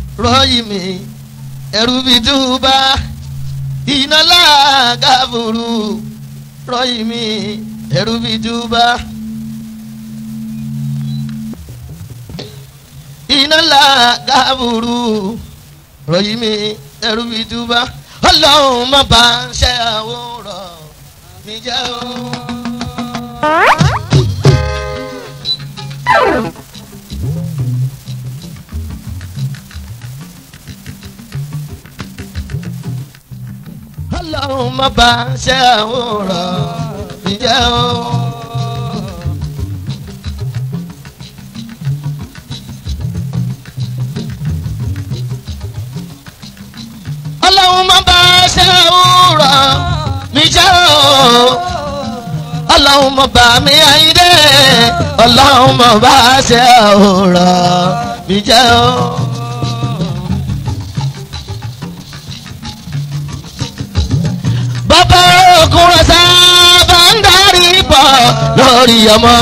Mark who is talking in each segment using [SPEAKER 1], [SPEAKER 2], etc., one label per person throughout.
[SPEAKER 1] rọ́yìn mi ẹ̀rù bí túbà iná lágàbùrù rọ́yìn mi ẹ̀rù bí túbà. iná lágàbùrù rọ́yìn mi ẹ̀rù bí túbà. ọlọ́run má bá ń ṣe àwòrán mi jẹ́ o. ọlọ́run má bá ń ṣe àwòrán mi jẹ́ o. ọlọ́run má bá ń ṣe àwòrán mi jẹ́ o. ọlọ́run má bá mi àyíndé ọlọ́run má bá ń ṣe àwòrán mi jẹ́ o. bàbá ọkùnrin sábà ń darí bọ̀ lórí ọmọ.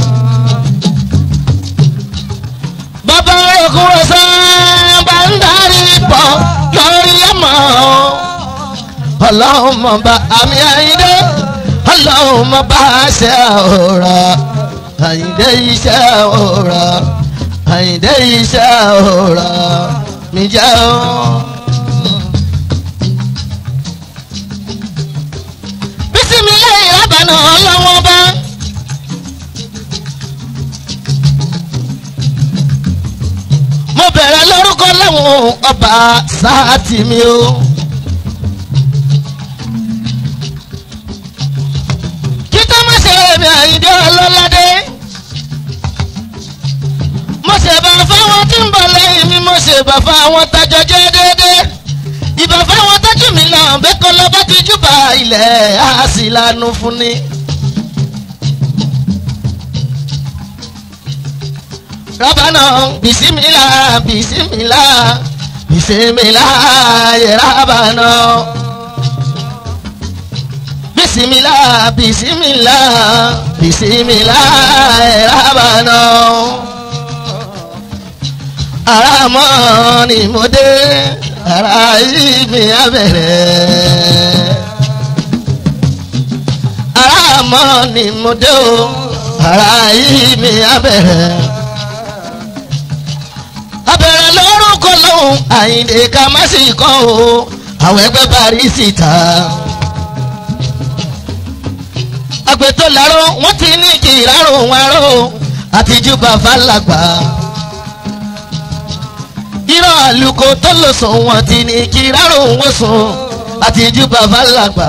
[SPEAKER 1] bàbá ọkùnrin sábà ń darí bọ̀ lórí ọmọ. ọlọ́run mọ̀ bá àmì àyíndé ọlọ́run mọ̀ bá ṣe àwòrán àyíndé iṣẹ́ àwòrán àyíndé iṣẹ́ àwòrán mi jẹ́ o. bisimilayi rabana ọlọ́wọ́n bá. mo bẹ̀rẹ̀ lórúkọ lẹ́wọ̀n ọba sáàtì mi o. kíkọ́ má ṣe èmi àyíndé ọlọ́ládé. mo ṣe bá fáwọn tí ń bọ̀ lẹ́yìn mi mo ṣe bá fáwọn tájọ jẹ́ déédéé ìbá fáwọn tọ́jú mi náà bẹ́ẹ̀ kọ́ lọ́ba ti júbà ilẹ̀ á sì lanu fún ni. rábànà bisimilá bisimilá bisimilá yẹ rábànà. bisimilá bisimilá bisimilá yẹ rábànà. àràmọ́ ni mo dé ara yìí mi á bẹ̀rẹ̀. ara mọ́ ni mo dé o ara yìí mi á bẹ̀rẹ̀. abẹ̀rẹ̀ lórúkọ lóhùn àyìndé ká má sì kọ́ o àwọn ẹgbẹ́ parí síta. àgbẹ̀tọ̀ làárọ̀ wọ́n ti ní kí ìrárò wọn rò àtijú bàbá làgbà irọ́ àlùkò tó lò sùn wọn ti ní kí rárò wọn sùn àti ju bàbá làgbà.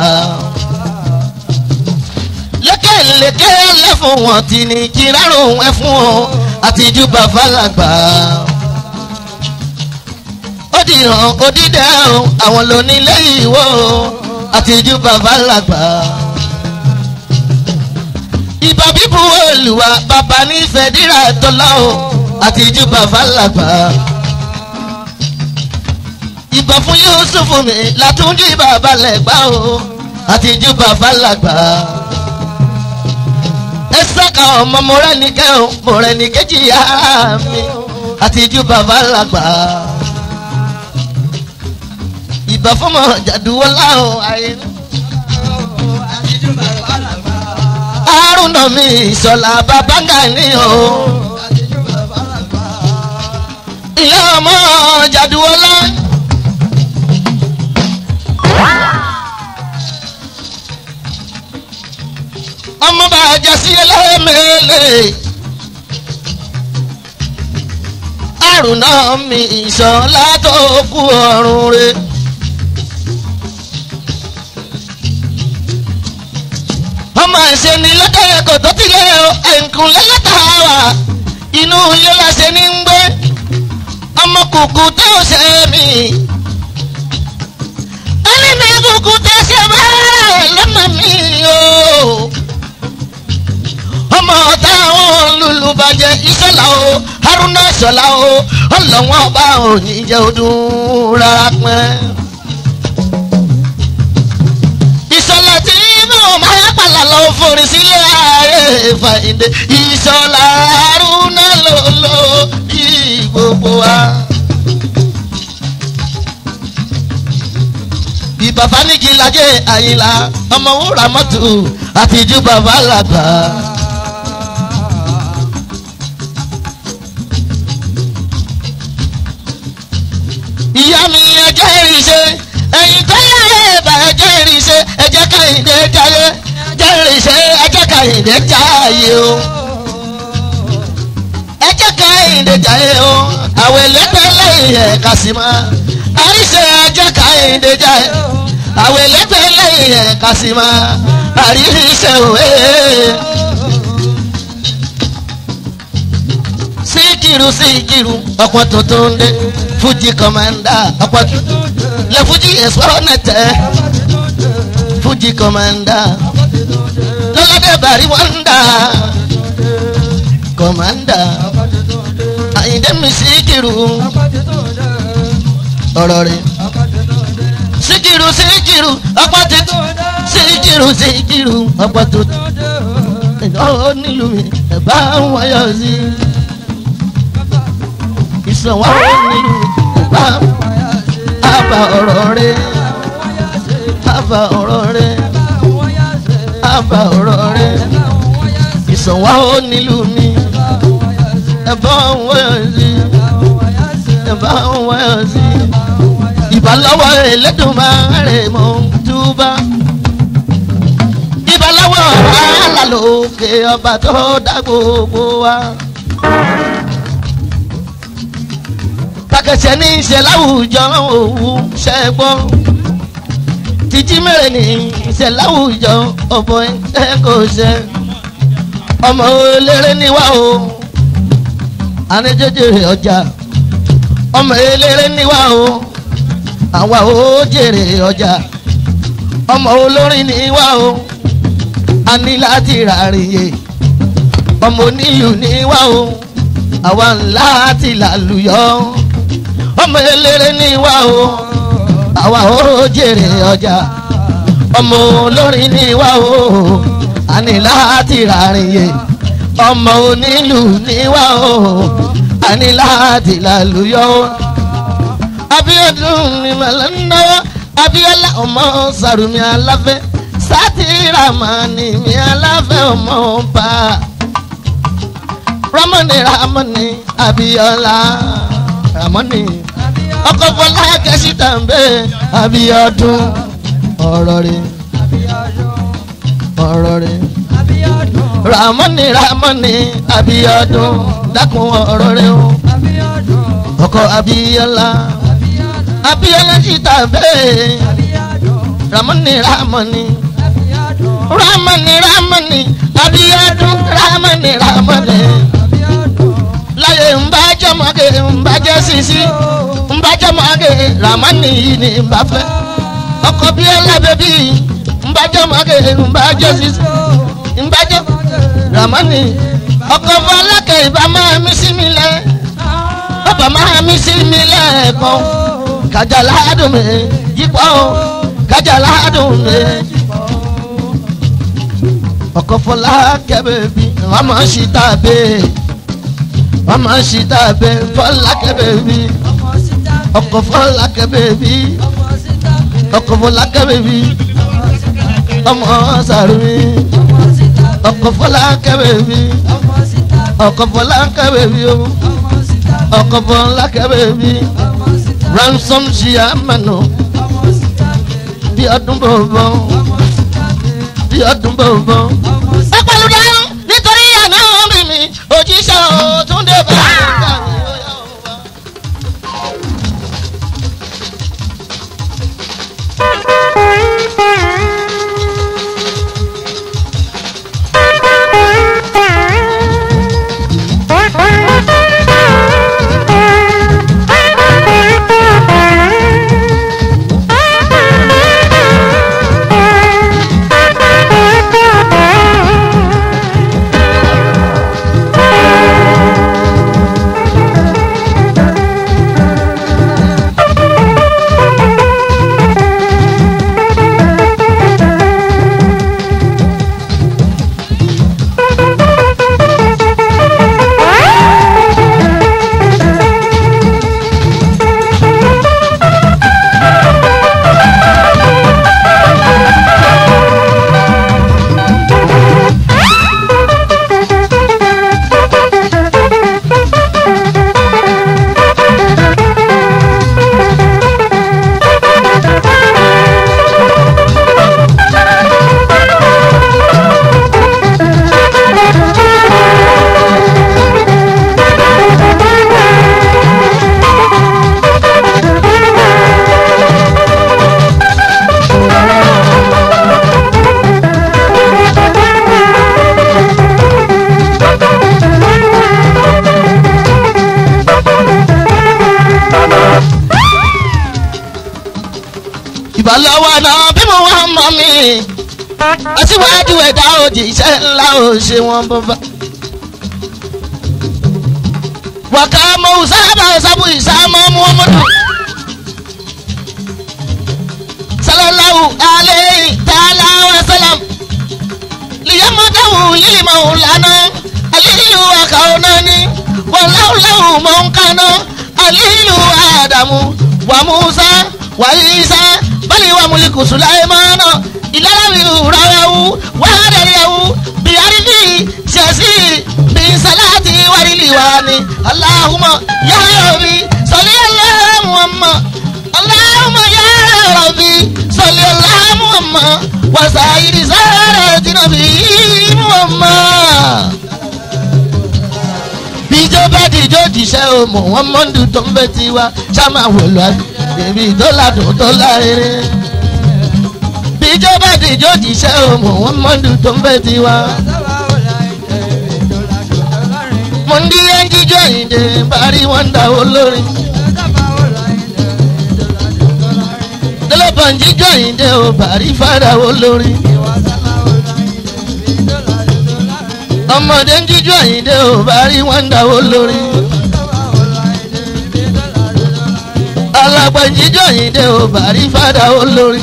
[SPEAKER 1] lékèlékè lẹ́fún wọn ti ní kí rárò wọn fún wọn àti ju bàbá làgbà. ó di hàn òdìdẹ́ o àwọn lónílé ìwọ àti ju bàbá làgbà. ìbà bíbu olùwà bàbá nífẹ̀ẹ́ dírà tọ́lá o àti ju bàbá làgbà ìbọn fún yusufu mi látúndì bàbá lẹ́gbà o àti ju bàbá làgbà. ẹ sọ́ka ọmọ mọ̀rẹ́nìkẹ́ o mọ̀rẹ́nìkejì yá mi àti ju bàbá làgbà. ìbọn fún mọ̀ jàdúwọ́lá o àyè. àrùnà mi ìsọ̀lá bàbá gani o. ìyá ọmọ jàdúwọ́lá. ọmọ bá jà sí ẹlẹ́mẹ̀lẹ́. àrùn náà mi ìṣọ̀lá tó kú ọ̀run re. ọmọ ẹ̀ṣẹ̀ ni lọ́dọ̀ ẹ̀kọ́ tó ti lé o ẹ̀ǹkùn lẹ́lẹ́ta wà inú ilé láṣẹ ní ń gbé ọmọ kùkù tó ṣe mí. ẹni ní kùkù tó ṣe bẹ́ẹ̀ lọ́mọ mi o ọmọ táwọn lulu bàjẹ́ ìṣọ̀lá o haruna ìṣọ̀lá o ọlọ́wọ́n ọba òní jẹ́ ọdún rárá pẹ́. ìṣọ̀lá tí mo máa pàlà lọ forí sílé ààrẹ fàyíǹde ìṣọ̀lá haruna lòlò bí gbogbo wa. bàbá nígi lajẹ àyìnlá ọmọ wúrà mọ́tò àtijú bàbá làgbà. ìyá mi ẹjẹ́ ìrìnsẹ̀ ẹ̀yìn tó yára ẹ̀bà ẹjẹ́ ìrìnsẹ̀ ẹjẹ́ káyìndé jáyé ẹjẹ́ ìrìnsẹ̀ ẹjẹ́ káyìndé jáyé o ẹjẹ́ káyìndé jáyé o àwọn ẹlẹ́gbẹ́ lẹ́yìn ẹ̀ kàsímà àríṣe ẹjẹ́ káyìndé jáyé àwọn ẹlẹ́gbẹ́ lẹ́yìn ẹ̀ kàsímà àríṣe òwe. síkìrù síkìrù ọ̀pọ̀ tuntun dé fuji kọmanda ọ̀pọ̀ lẹ fuji ẹ̀sọ́nẹ̀tẹ̀ fuji kọmanda lọ́ládé bàrí wọ́ndà kọmanda àyìndé mi síkìrù ọ̀rọ̀ rẹ̀ síkìrù síkìrù ọ̀pọ̀ tuntun síkìrù síkìrù ọ̀pọ̀ tuntun ìdánwò nílùú mi ẹ̀ bá wáyọ̀ sí i ìsọ̀wá nílùú bá àbá ọ̀rọ̀ rẹ̀ àbá ọ̀rọ̀ rẹ̀ àbá ọ̀rọ̀ rẹ̀ ìsọ̀wá nílùú mi ẹ̀bá wọ́yọ̀ sí ẹ̀bá wọ́yọ̀ sí ìbálọ́wọ́ ẹlẹ́dùnmáre mọ́ túbá ìbálọ́wọ́ wàhálà lókè ọba tó dá gbogbo wa. kàkẹ́sẹ̀ ní ìṣẹ̀ láwùjọ òwú ṣẹ́gbọ́ títí mẹ́rin ní ìṣẹ̀ láwùjọ ọ̀bọ ẹ̀ kò ṣe ọmọ eléré níwá o aníjẹjẹrẹ ọjà ọmọ eléré níwá o àwa ò jèrè ọjà ọmọ olórin níwá o a ní láti ràrìyè ọmọ onílù níwá o àwa ńlá ti làlùyọ ọmọ eléré ní wa o àwa ò jèrè ọjà ọmọ olórin ní wa o àní láti ràrìnyè ọmọ onílù ní wa o àní láti làlùyọ. Abíọ́dún ni màlá ń náwó Abíọ́lá ọmọ Sàrùmí aláfẹ́ sátìrámánì mi aláfẹ́ ọmọ bá ramani ramani Abíọ́lá ramani ọkọ̀ fọlá kẹ́sì tàǹbẹ̀ Abíọ́dún ọ̀rọ̀ rẹ̀ ọ̀rọ̀ rẹ̀ ramani ramani Abíọ́dún dákun ọ̀rọ̀ rẹ̀ o ọkọ̀ Abíọ́lá Abíọ́lá sì tàǹbẹ̀ ramani ramani ramani ramani Abíọ́dún ramani ramani láyé ń bá jọmọge ń bá jẹ sisi ń bá jọmọge ramani yìí ni ń bá fẹ́ ọkọ bí ẹlẹbẹbí ń bá jọmọge ń bá jẹ sisi ń bá jọ ramani ọkọ fọlákẹ ìbá máa mí sí mi lẹ bàbá máa mí sí mi lẹ́ẹ̀kan kájà ládùn mi yípo kájà ládùn mi ọkọ fọlákẹ bẹbí wọn máa ń ṣí tàbí wọ́n máa ń ṣí dábẹ́ fọlákẹ́ bèbí ọkọ̀ fọlákẹ́ bèbí ọkọ̀ fọlákẹ́ bèbí ọmọ sàrúmi ọkọ̀ fọlákẹ́ bèbí ọkọ̀ fọlákẹ́ bèbí o ọkọ̀ fọlákẹ́ bèbí ransom ṣì àmànà bí ọdún bọ̀bọ̀ bí ọdún bọ̀bọ̀. ẹ pẹ̀lú dáhùn nítorí àná mi mi òjíṣẹ́ òtúndé bá
[SPEAKER 2] Thank you.
[SPEAKER 1] ìbálọ́wọ́ náà bí mo wá mọ́ mi aṣíwájú ẹ̀dá òjì iṣẹ́ ńlá ò ṣe wọn bọ́bá. wàkà mọ sábà sábù ìsámọ́ muhammadu sallallahu alayhi ta'ala wa sallam liyamadahu lilimau lana aliyu akaunani walaulahu mọ̀nkánná aliyu adamu wa musa wa isa bali wa muliku sulaimana ìlànà ìrọ̀rẹ́wù wàhálẹ̀yẹ̀wù bíyàrìbí ṣẹ̀sì bíṣàláàtì wàlíwàní aláhùmọ̀ yàrá-òbí sọ̀lí aláhùmọ̀ aláhùmọ̀ yàrá-òbí sọ̀lí aláhùmọ̀ wàsáyìrì sáré jìnnàbí mọ̀mọ́. bíjọ́ bá dìjọ́ jìṣẹ́ o mọ̀ wọ́n mọ́ndù tó ń bẹ́ tiwa ṣá máa wò lọ́ọ́ bèbí tó ládùn tó lárédè ìjọba dìjọ́ jíṣẹ́ òmò wọn mọ́ndù tó ń bẹ́ tiwa. mo ń di ẹnjíjọ́ ìdè parí wọn dà ó lórí. tẹlifọ̀n jíjọ́ ìdè ò parí fàdà ó lórí. ọmọdé ń jíjọ́ ìdè ò parí wọn dà ó lórí. alàgbà ń jíjọ́ ìdè ò parí fàdà ó lórí.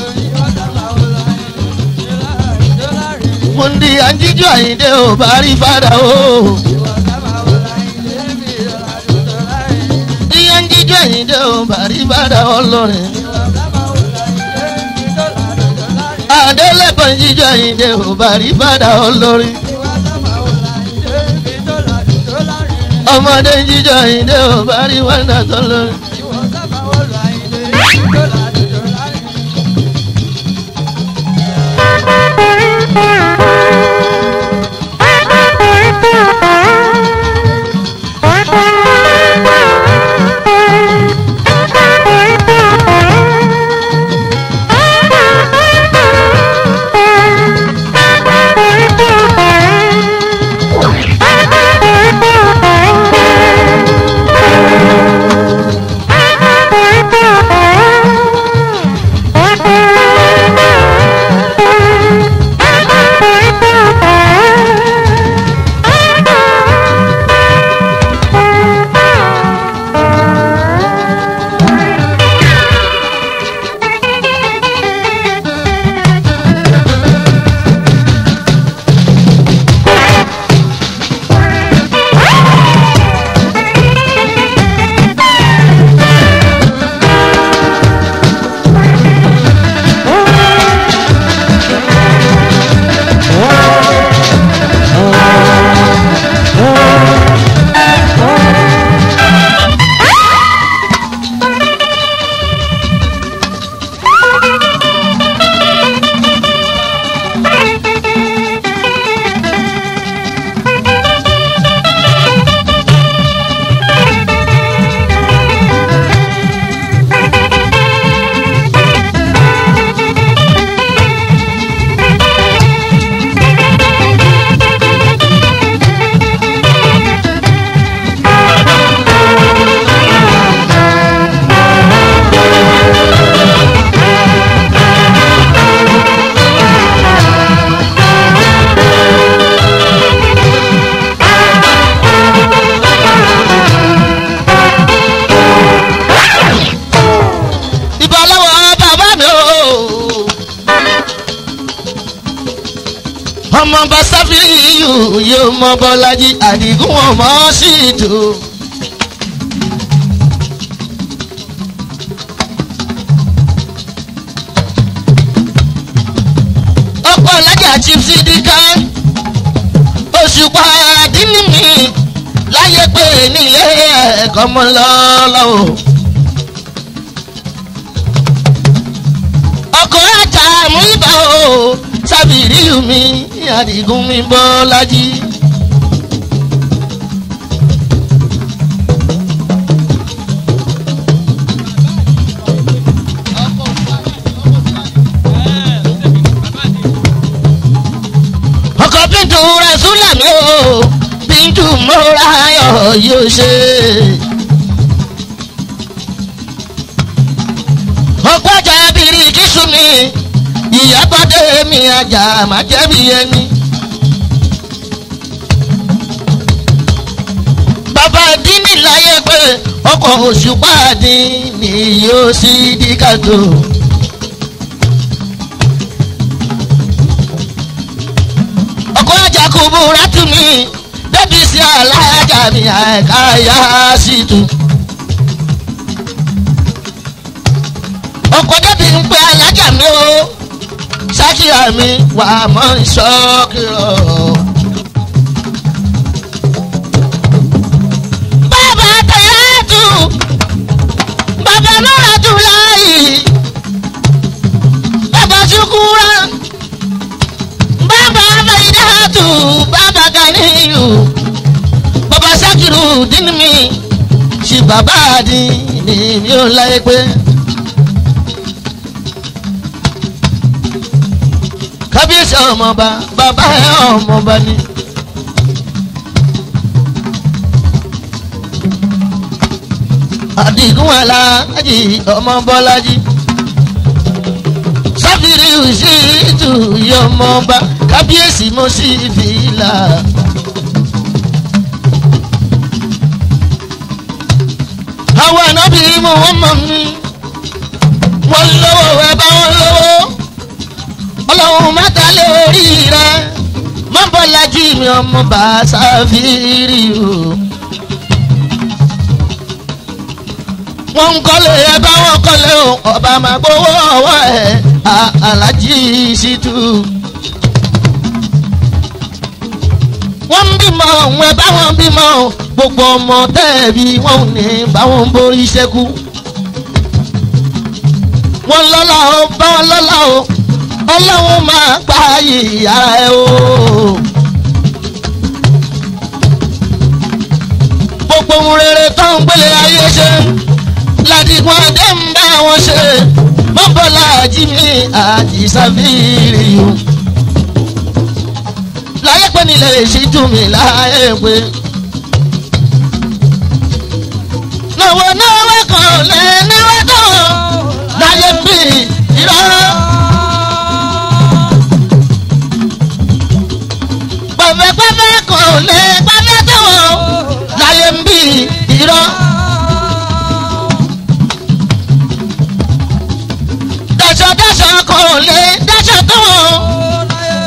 [SPEAKER 1] mundi anjijo ayinde o bari fada o. iyanjijo ayinde o bari fada ọlọrin. adelebọn jijo ayinde o bari fada ọlọrin. ọmọdé jíjọ ayinde o bari fada ọlọrin. ọmọ bá sáfìyù yóò mọ bọ́lájí àdìgún ọmọ sí ìdò. ọ̀pọ̀ alájà chief sídìkà òṣùpá àdínní mi láyé pé nílé ẹ̀kọ́ mọ́ lọ́lọ́wọ́. ọkọ̀ ajá mú ibà o sábìrì mi àdìgún mi bọ́lájí. ọkọ̀ bíntù rasúlà mi o bíntù mọ́ra ayọ̀ yóò ṣe. ọ̀pọ̀ ajá bìrì kìsùn mi ìyábọ̀dé mi ajá má jẹ́bi ẹni. bàbá dínì láyé pé ọkọ̀ òṣùpá dín ní yóò sí díkàtó. ọkọ̀ ajá kò búra tún mi bẹ́bí sí alájà mi àìká yá sí tu. ọkọ̀ débi ń pe alájà mi o ṣákìá mi wà á mọ̀ ń ṣọ́kìrọ̀. bàbá tẹ̀yẹ́tù bàbá mọ́ràtù láàyè bàbá ṣukura bàbá fẹ̀yìdàtù bàbá ganiyu bàbá ṣakiru dín mi ṣì bàbá dín ní mi ò láyé pé. kábíyèsí ọmọọba bàbá ẹ ọmọọba ni. àdìgún aláàjì ọmọ bọ́lájì sáfìrí ìṣètò ìyọmọba kábíyèsí mo sì fi là. àwọn ànábì mú wọn mọ mi wọn lówó ẹ bá wọn lówó ọlọ́run mẹ́ta lórí rẹ mọ́bọ́lájì mi ọmọ bá sáfìrí o. wọ́n ń kọ́lé ẹ bá wọn kọ́lé o ọba máa gbowó ọwọ́ ẹ̀ alájí ṣìtú. wọ́n ń bímọ òun ẹ bá wọn bímọ o gbogbo ọmọ tẹ́ẹ̀bí wọn ò ní bá wọn borí ṣẹ́kù. wọ́n lọ́la o bá wọn lọ́la o ọlọ́run máa pa ìyá ẹ o. gbogbo ohun rere tó ń gbélé ayé ṣe ládìgún adé ń bá wọn ṣe mọ́bọ́lá jimmy àjíṣàfíìrì o. láyé pé nílẹ̀ èsì dùn mí láyé pé. náwó náwó kan lè náwó tó láyé bí irọ́. pẹ̀fẹ́pẹ́fẹ́ kan lè pẹ́fẹ́ tó láyé bí irọ́. dáṣọ kan ò lè dáṣọ tó wọn.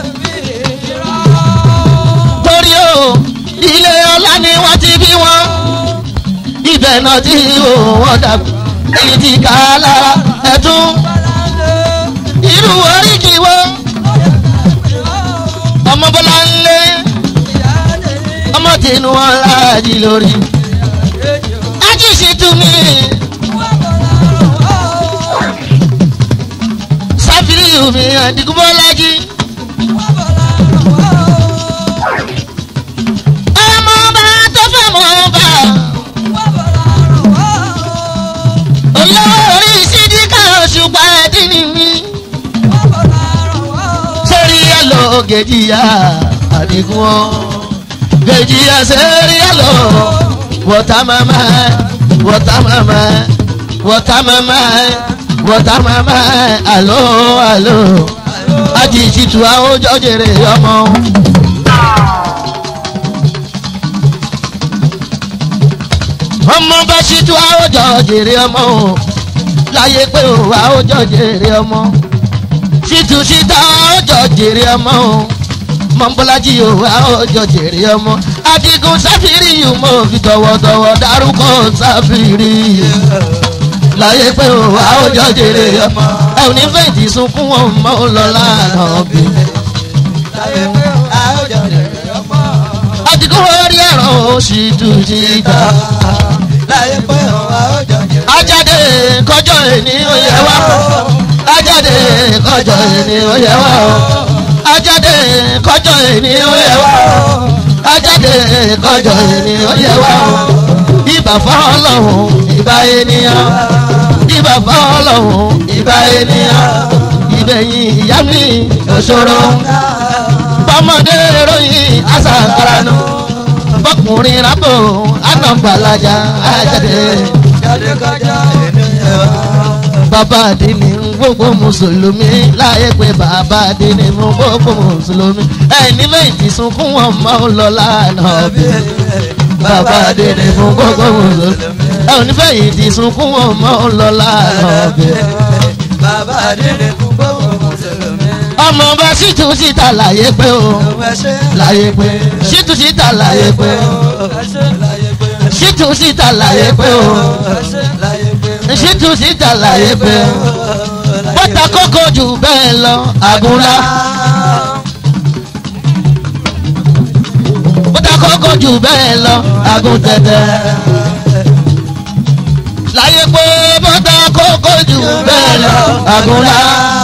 [SPEAKER 1] torí o ilé ọlá ni wọ́n ti bí wọn. ibẹ̀ náà tí wọ́n dàgbà èyí ti kà á lára ẹ̀tún. irú oríkì wo ọmọ bọ́lá ń lé ọmọ tìǹú wọn láàjì lórí. ájì sì tún mí. sáfìrí mi àdìgúnbọ́lájí. ọmọ ọba tó fẹ́ mọ ọba. olórí sídìkà òṣùpá ẹ̀dínì mi. sórí ẹ̀lọ́ gèjìyà àdìgún ọ́. gèjìyà sórí ẹ̀lọ́ wọ́tá mama wọ́tá mama wọ́tá mama wọ́tá mama alo alo ajìjìtù àwòjọ jèrè ọmọ. ọmọ bá ṣíjú àwòjọ jèrè ọmọ o láyé pé o àwòjọ jèrè ọmọ ṣíjú ṣíta àwòjọ jèrè ọmọ o mọ̀nbọ́lájì o àwòjọ jèrè ọmọ adigun sáfìrí yìí mo fi tọwọ́tọwọ́ dárúkọ sáfìrí yìí láyé pé o àwòjọ jèrè ọmọ ẹ ò ní fẹ̀yìntì sunkún wọn mọ́ ọ lọ lánàá bí.
[SPEAKER 2] láyé pé àwùjọ rẹ̀ ọmọ.
[SPEAKER 1] adigun orí ẹ̀rọ oṣù tùjìdá
[SPEAKER 2] láyé pé àwùjọ rẹ̀
[SPEAKER 1] ajáde kọjọ ẹni oyè wa ajáde kọjọ ẹni oyè wa ajáde kọjọ ẹni oyè wa ajáde kọjọ ẹni oyè wa ibà fọlọ́hún ibà ènìyàn ibà fọlọ́hún ibà ènìyàn ibẹ̀yìn ìyá mi òṣòro bọ́mọdé ròyìn àṣàkàrànù bọ́kùnrin rábò ànàgbàlájà ajáde
[SPEAKER 2] jáde kọjá ènìyàn.
[SPEAKER 1] bàbá àdínní ń wó gbogbo mùsùlùmí láyé pé bàbá délé fún gbogbo mùsùlùmí ẹni méjì sunkún wọn máa ń lọ lánàá bí bàbá délé fún gbogbo mùsùlùmí ẹni méjì sunkún wọn máa ń lọ lánàá bí.
[SPEAKER 2] bàbá délé fún gbogbo mùsùlùmí.
[SPEAKER 1] ọmọ bá ṣìtú síta láyé pé o láyé pé ṣìtú síta láyé pé ṣìtú síta láyé pé o ṣìtú síta láyé pé o bọ́tà kókó jù bẹ́ẹ̀ lọ àgúnlá bọ́tà kókó jù bẹ́ẹ̀ lọ àgùn tẹ̀tẹ̀ láyé pé bọ́tà kókó jù bẹ́ẹ̀ lọ àgúnlá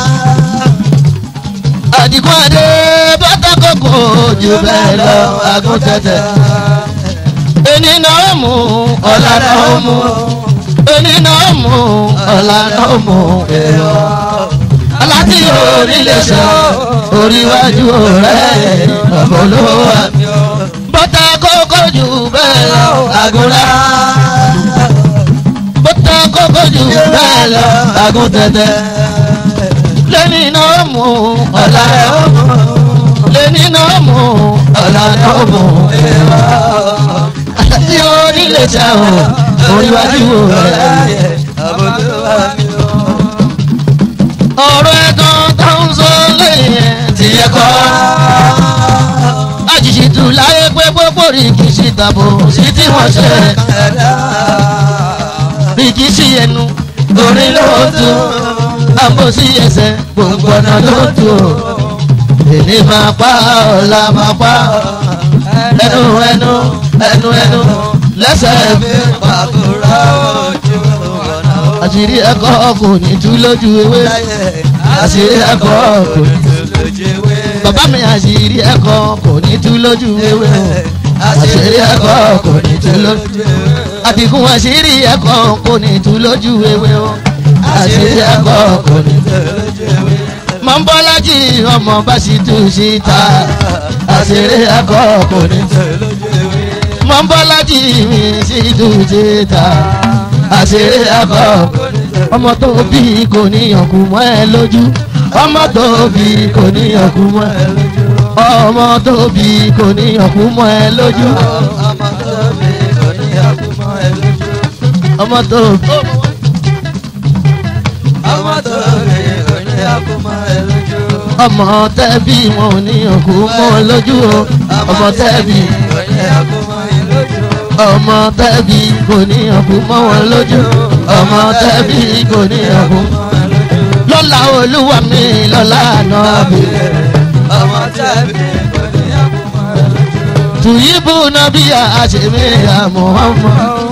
[SPEAKER 1] àdìgún adé bọ́tà kókó jù bẹ́ẹ̀ lọ àgùn tẹ̀tẹ̀ ẹni náà mú ọ̀la náà mú ẹni náà mú ọ̀la náà mú èrò aláti orílẹ̀ sọ oríwájú rẹ̀ ọ̀bọ̀lówó bọ́tà kókó jù bẹ́ẹ̀ lọ àgùnlá bọ́tà kókó jù bẹ́ẹ̀ lọ àgùn tẹ̀tẹ̀ lẹ́ni náà mú ọ̀la náà mú lẹ́ni náà mú ọ̀la náà mú èrò aláti orílẹ̀ sọ oríwájú rẹ̀ ọ̀rọ̀ ẹ̀tàn tó ń sọ lẹ́yìn ẹ̀ ti yẹ kọ́. àjèjì tù láyé pé gbogbo rìkìṣì tàbó sí tí wọ́n ṣe. rìkìṣì ẹnu orin ló tù àbò sí ẹsẹ̀ gbogbo ọ̀nà ló tù ó. èmi máa pa ọ̀la máa pa ẹnu ẹnu ẹnu ẹnu lẹ́sẹ̀ mi àṣírí ẹ̀kọ́ kò ní tú lójú ewé àṣírí ẹ̀kọ́ kò ní tú lójú ewé bàbá mi àṣírí ẹ̀kọ́ kò ní tú lójú ewé àṣírí ẹ̀kọ́ kò ní tú lójú ewé àtìkún àṣírí ẹ̀kọ́ kò ní tú lójú ewé o àṣírí ẹ̀kọ́ kò ní tú lójú ewé mọ̀ ń bọ́ lájì ọmọ bá sì tú síta àṣírí ẹ̀kọ́ kò ní tú lójú ewé mọ̀ ń bọ́ lájì mi sì tú síta àṣírí ẹ̀kọ́ ọmọ tó bí kò níyàn kú mọ́ ẹ lójú ọmọ tó bí kò níyàn kú mọ́ ẹ lójú ọmọ tó bí kò níyàn kú mọ́ ẹ lójú ọmọ tó bí. ọmọ tẹ́bí wọn ò níyàn kú mọ́ ẹ lójú o ọmọ tẹ́bí ọmọ tẹ́bí kò ní ọkùn mọ́ wọn lójú ọmọ tẹ́bí kò ní ọkùn. lọ́la olúwa mi lọ́la náà bí.
[SPEAKER 2] ọmọ tẹ́bí kò ní ọkùn mọ́ wọn lójú.
[SPEAKER 1] tùyíbù náà bí àṣemí àmọ́ ọmọ.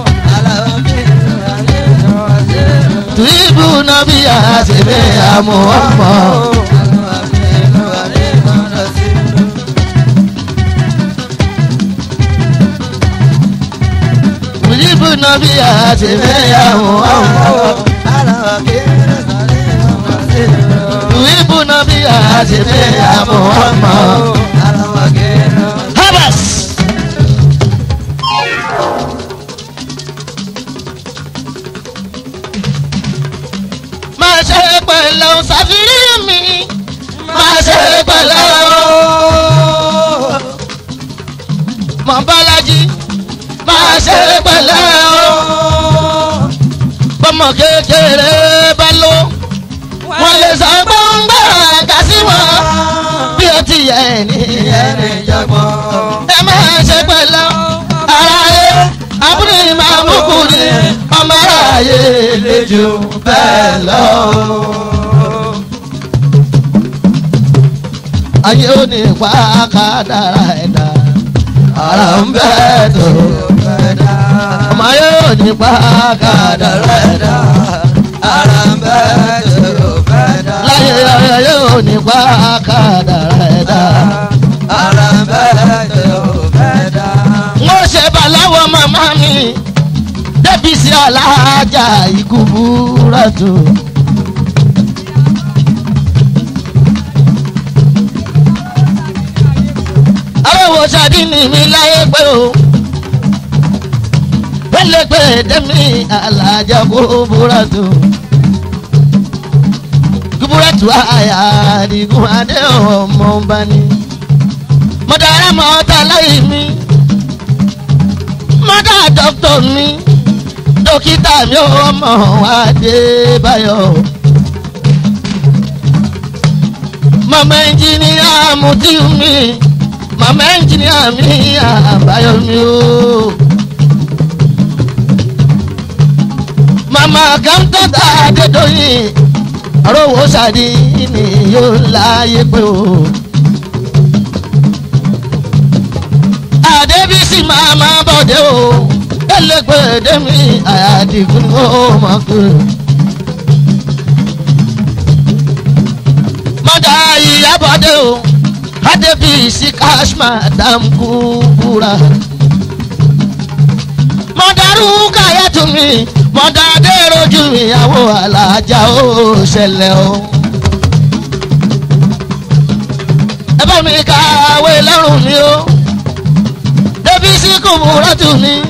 [SPEAKER 1] tùyíbù náà bí àṣemí àmọ́ ọmọ. tùyíbù náà bí àṣemí àmọ́ ọmọ. tùyíbù náà bí àṣemí àmọ́ ọmọ. habas. máa ṣe pẹ̀lẹ́ o ṣàfihàn mi máa ṣe pẹ̀lẹ́ o. mọ̀ bálájí máa ṣe pẹ̀lẹ́ o. bọ́mọ kékeré bá lọ wọ́n lè sọ gbọ́ngbà kà sí wọn bí ó ti yẹ ẹni ẹni jọgbọ́n. ẹ máa ṣe pẹ̀lẹ́ o. ara yẹ àbúrò ìmàmúkùnrin ọmọ aráyé lè jù bẹ́ẹ̀ lọ. ayé ò ní pa kádàrá ẹ̀dá ara ń bẹ́ tó ọmọ ayé ò ní pa kádàrá ẹ̀dá
[SPEAKER 2] ara ń bẹ́ tó fẹ́ dá.
[SPEAKER 1] láyé ayé ò ní pa kádàrá ẹ̀dá.
[SPEAKER 2] ara ń bẹ́ tó fẹ́ dá.
[SPEAKER 1] wọ́n ṣe bàláwọ̀ màmá mi débi sí alájà ikú búra tó. aláwọ̀ ṣáàdì ní mi láyé pé o pẹ̀lẹ́pẹ̀ dẹ́mi alájà kó búra tó. kúbúrẹ́tù àyà àdìgún adé ọmọ ọba ni mọ̀dára mọ́ta láyé mi mọ́dà dọ́kítọ̀ mi dókítà mi ò mọ̀ Adébáyọ̀ mọ̀mọ́ ẹnjìníà Mutiu mi mọ̀mọ́ ẹnjìníà mi àbáyọ̀ mi o. màmá kàńtàtà Adédọ́yìn àròwò sàdí ni yóò láyé pé o. Adébísí màmá bọ̀dé o ẹlẹgbẹdẹ mi àyàdìgún ó mọ̀ pé. mọ́dà ìyábọ̀dé o Adébísí cash madam kúkúrà. mọ̀dàrú káyàtú mi mọ̀dà adéròjú ìyàwó alájà ó ṣẹlẹ̀ o. ẹ bá mi kàwé lọ́rùn mi o Débísí kúkúrà tù mí.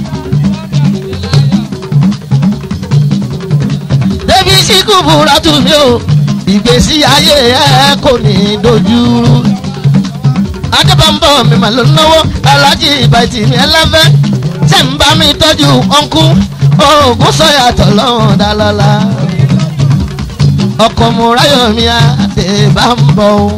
[SPEAKER 1] Débísí kúkúrà tù mí o ìgbésí ayé ẹ kò ní dojúrú. adébámbọ̀ mi mà ló náwó alájí ìbàjì mi ẹlẹ́fẹ́ tẹ̀ ń bá mi tọ́jú ọ̀nkú oògùn sọ̀yàtọ̀ lọ́wọ́n dálọ́lá. ọkọ̀ mo ráyọ̀ mi adébámbọ̀ o.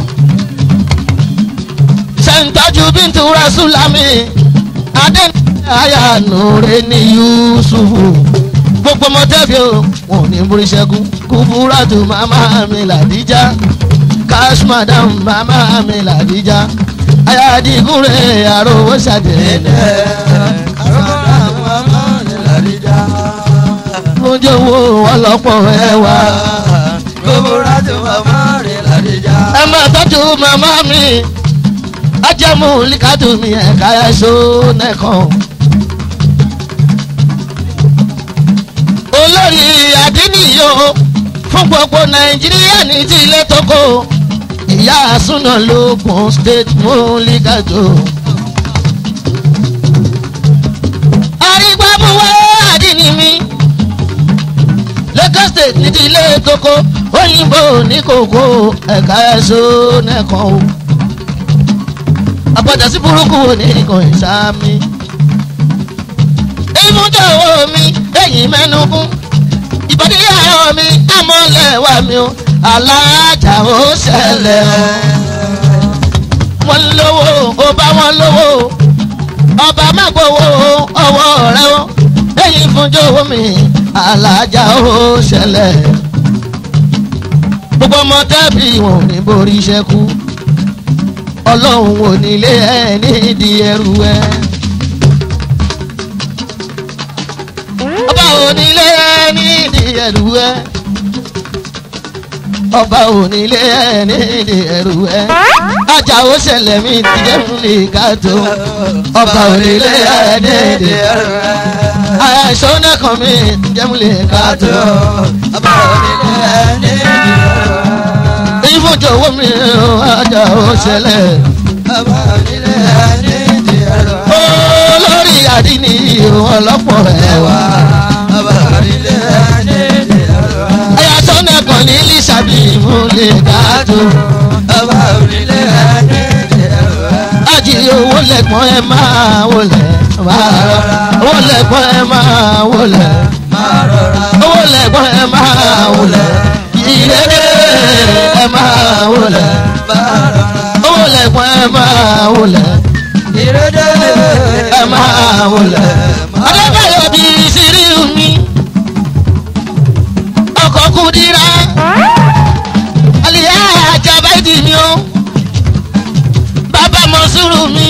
[SPEAKER 1] ṣe ń tọ́jú bíntú rasúlámì adé àyà nùrẹ́ ní yusufu gbogbo mọ́tẹ́bí o wọn ò ní borí ṣẹ́gun kúbúrátù màmá mi làdíjà cash madam màmá mi làdíjà ayádigunre àròwó ṣàdédé lójó wo ọlọ́pọ̀ ẹwà ẹ máa tọ́jú màmá mi ajẹ́mu líkàtú mi ẹ̀ka ẹ̀ṣọ́ nẹ́kan. olórí àdínníyó fún gbogbo nàìjíríà ní ti ilé tókò ìyá àsúná lókun state múlígàjò. arígbábúwá àdínní mi lagos state ní ti ilé tókò òyìnbó ní kòkó ẹ̀ka ẹ̀ṣọ́ nẹ́kan o. àpàdé sí burúkú ní nǹkan ìsámi. ìmúdàwọ̀ mi ẹ̀yìn mẹ́nugún ìbàdí àárọ̀ mi àmọ́lẹ̀ wà mí o alájà ó ṣẹlẹ̀ o wọ́n lówó ó bá wọn lówó ọba má gbowó ọwọ́ rẹ o ẹ̀yìn fúnjọ́ mi alájà ó ṣẹlẹ̀ gbogbo ọmọ tẹ́bí wọn ò ní borí iṣẹ́ kú ọlọ́run ò nílé ẹ̀ nídìí ẹrù ẹ̀. ọba onílé nídìí ẹrù ẹ ọba onílé nídìí ẹrù ẹ ajá ó ṣẹlẹ̀ mi ti jẹun lè ká tó ọba onílé nídìí ẹrù ẹ àìsàn nẹ́kan mi ti jẹun lè ká tó ọba onílé nídìí ẹrù ẹ ìfúnjọwọ́ mi ajá ó ṣẹlẹ̀
[SPEAKER 2] ọba onílé nídìí ẹrù ẹ
[SPEAKER 1] olórí àdínní ọlọ́pọ̀ ẹ̀wà.
[SPEAKER 2] ọba onílé nídìí ẹrù ẹ
[SPEAKER 1] ẹ̀yà sọ́nà kan ní lísàbí mú lè dáàtò.
[SPEAKER 2] ọba onílé nídìí ẹrù ẹ
[SPEAKER 1] àjì owó lẹ́gbọ́n ẹ máa wọlé. owó lẹ́gbọ́n ẹ máa wọlé.
[SPEAKER 2] máa rọra
[SPEAKER 1] owó lẹ́gbọ́n ẹ máa wọlé. ìrèlè ẹ máa wọlé.
[SPEAKER 2] máa rọra
[SPEAKER 1] owó lẹ́gbọ́n ẹ máa wọlé.
[SPEAKER 2] ìrédè
[SPEAKER 1] ẹ máa wọlé. adébáyọ̀ bí sírí mi. ọkọ̀ kúdírà. àlìyá àjàbá ìdí mi o. bàbá mọ̀súrù mi.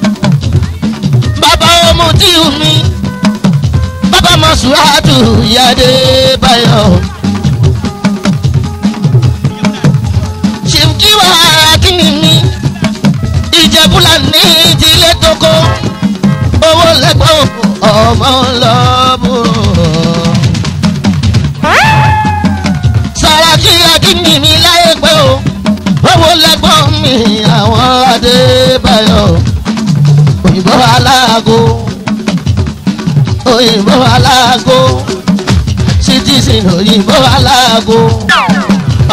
[SPEAKER 1] bàbá ọmọdíù mi. bàbá mọ̀súràtù ìyáde báyọ̀. ṣèǹkìwà kíni mi. ìjẹ̀bùlà ní ìdílé tókó. owó lẹ́gbọ̀n ọmọ lọ́bùrọ̀. Sàràkí akíní mi láyé pé o. Owó lẹ́gbọ́n mi àwọn Adébáyọ̀. Òyìnbó aláàgó. Òyìnbó aláàgó. Citizen òyìnbó aláàgó.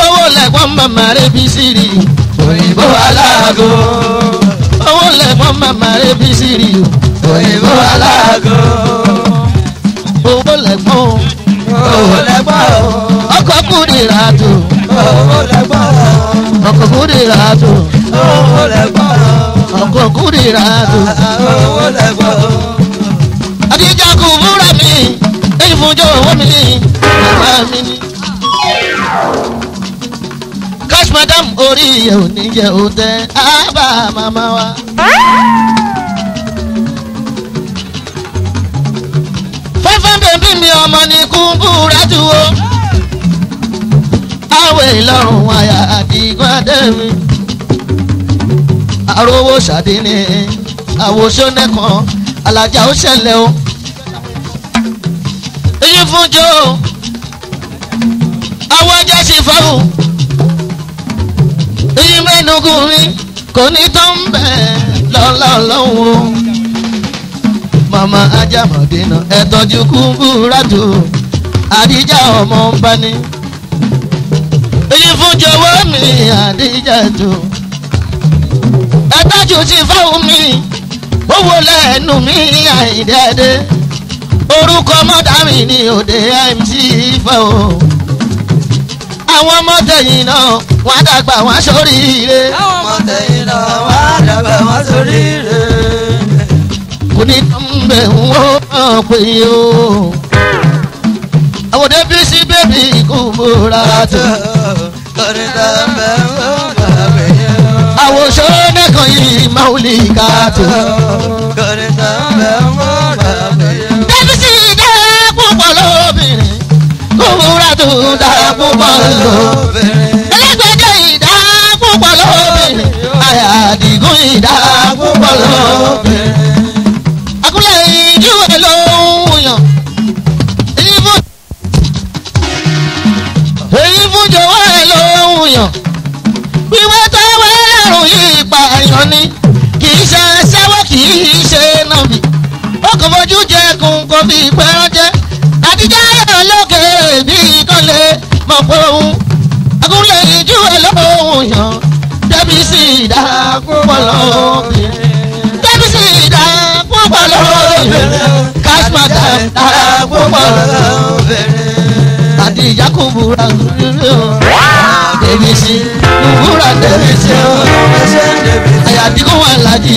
[SPEAKER 1] màmá rẹ̀ bí sírí
[SPEAKER 2] òyìnbó aláàgó
[SPEAKER 1] owó lẹ́gbọ́n màmá rẹ̀ bí sírí
[SPEAKER 2] òyìnbó aláàgó
[SPEAKER 1] owó lẹ́gbọ́n
[SPEAKER 2] owó lẹ́gbọ́n
[SPEAKER 1] ọkọ̀ kúrìrà tó
[SPEAKER 2] owó lẹ́gbọ́n
[SPEAKER 1] ọkọ̀ kúrìrà tó
[SPEAKER 2] owó lẹ́gbọ́n
[SPEAKER 1] ọkọ̀ kúrìrà tó.
[SPEAKER 2] owó lẹ́gbọ́n.
[SPEAKER 1] àdìjà kò múra mi èyí fún jọ owó mi màmá mi ni. cash madam orí yẹ ò ní jẹ òtẹ ábà màmá wa. fẹ́fẹ́ bèbí mi ọmọ ní kúńbúra jù o. àwẹ̀ ìlọrun àyà àdìgún adẹ́mi. àròwò ṣàdínní àwòṣọ́ nẹ́kan alájà ó ṣẹlẹ̀ o. èyí fún jọ àwọn ajá sì fáwọn èyí mẹ́nugun mi kò ní tán bẹ́ẹ̀ lọ́lá ọlọ́run o. màmá ajámọ̀dínà ẹ tọ́jú kúńbúrátù àdíjà ọmọ ń bá ní. èyí fún jọ̀wọ́ mi àdíjà tó. ẹ tọ́jú sí fáwọn mi owó lẹ́nu mi àìdẹ́dẹ́ orúkọ mọ́dàmí ní òde mc fẹ́ o àwọn ọmọ tẹ̀yìn náà wọ́n á dàgbà wọ́n á sóríire
[SPEAKER 2] àwọn ọmọ tẹ̀yìn náà wá dàgbà wọ́n sórí rẹ̀.
[SPEAKER 1] kò ní bẹ̀ wọ́n hàn pé o àwọn débi sí bébì kò múra tó
[SPEAKER 2] kọrin tó ń bẹ̀ wọ́n gbàgbé yẹn.
[SPEAKER 1] àwọn sọ́nẹ́kan yìí máa ń lè ká tó.
[SPEAKER 2] kọrin tó ń bẹ̀ wọ́n gbàgbé yẹn.
[SPEAKER 1] débi sí dá púpọ̀ lóbìnrin kò múra tó dá púpọ̀ lóbìnrin. ẹlẹgbẹjọ ìdá púpọ̀ lóbìnrin àyà àdìgún ìdá púpọ̀ lóbìnrin. àkúlẹ̀ ìjú ẹ̀ ló ń yàn. èyí fún èyí fún jọ̀wọ́ ẹ̀ ló ń yàn. wíwẹ́ tó wẹ́rùn yìí pààyàn ni kì í ṣe ṣẹ́wọ́ kì í ṣe nàbì. ó kàn fojú jẹkùn kò fi pẹ́rán jẹ́. àtijọ́ ayọ̀ lókè bí kọ́lé mọ̀ pé òun agúnlẹ̀ ìjú ẹ̀ lóhùn yàn débi sí ìdá púpọ̀ lóbìnrin débi sí ìdá púpọ̀ lóbìnrin kásmàtà dá púpọ̀ lóbìnrin àti ìjà kò búra lórí o débi sí búra débi sí o àyàdí kò wà lájì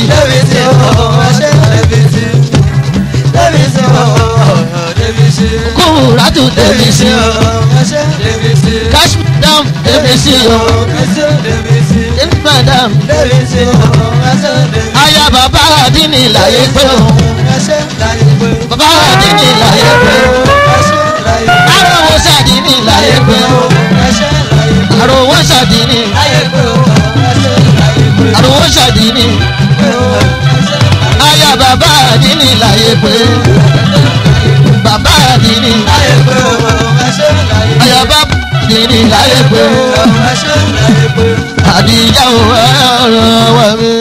[SPEAKER 1] kò búra tó débi sí o kásmàtà débi sí o kásmàtà àyà bàbá àdínì láyé pé o bàbá àdínì láyé pé o àròwọ̀ sàdínì láyé pé o àròwọ̀ sàdínì àròwọ̀ sàdínì àyà bàbá àdínì láyé pé bàbá àdínì àyà bàbá àdínì láyé pé àdìyà ò ọ̀rọ̀ wà mí.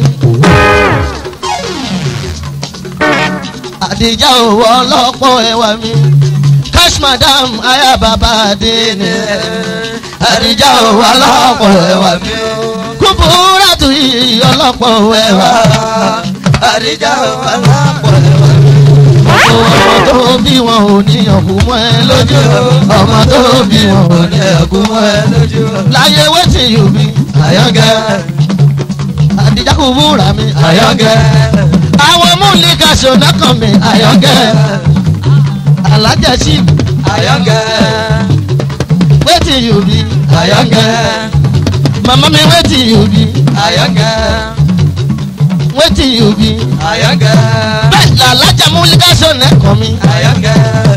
[SPEAKER 1] àdìjà òwò ọlọ́pọ̀ ẹwà mi cash madam aya bàbá àdínì àdìjà òwò ọlọ́pọ̀ ẹwà mi kúbúrà tù yí ọlọ́pọ̀ ẹwà
[SPEAKER 2] Àdìjà wà lápò ẹ̀wà.
[SPEAKER 1] ọmọ tó bí wọn ò ní ọ̀kú mọ́ ẹ lójú ọmọ tó bí wọn ò ní ọ̀kú mọ́ ẹ lójú láyé wetin you be àyàngẹ́ àdìjà kúbúrà mi àyàngẹ́ àwọn múlíkà ṣọ̀nà kan mi àyàngẹ́ alájẹsí
[SPEAKER 2] Àyàngẹ́.
[SPEAKER 1] wetin you be àyàngẹ́ mama mi wetin you be
[SPEAKER 2] Àyàngẹ́.
[SPEAKER 1] wetin you be
[SPEAKER 2] Àyàngẹ́.
[SPEAKER 1] bẹ́ẹ̀ làlájà múlíkà ṣọ̀nà kan mi
[SPEAKER 2] Àyàngẹ́.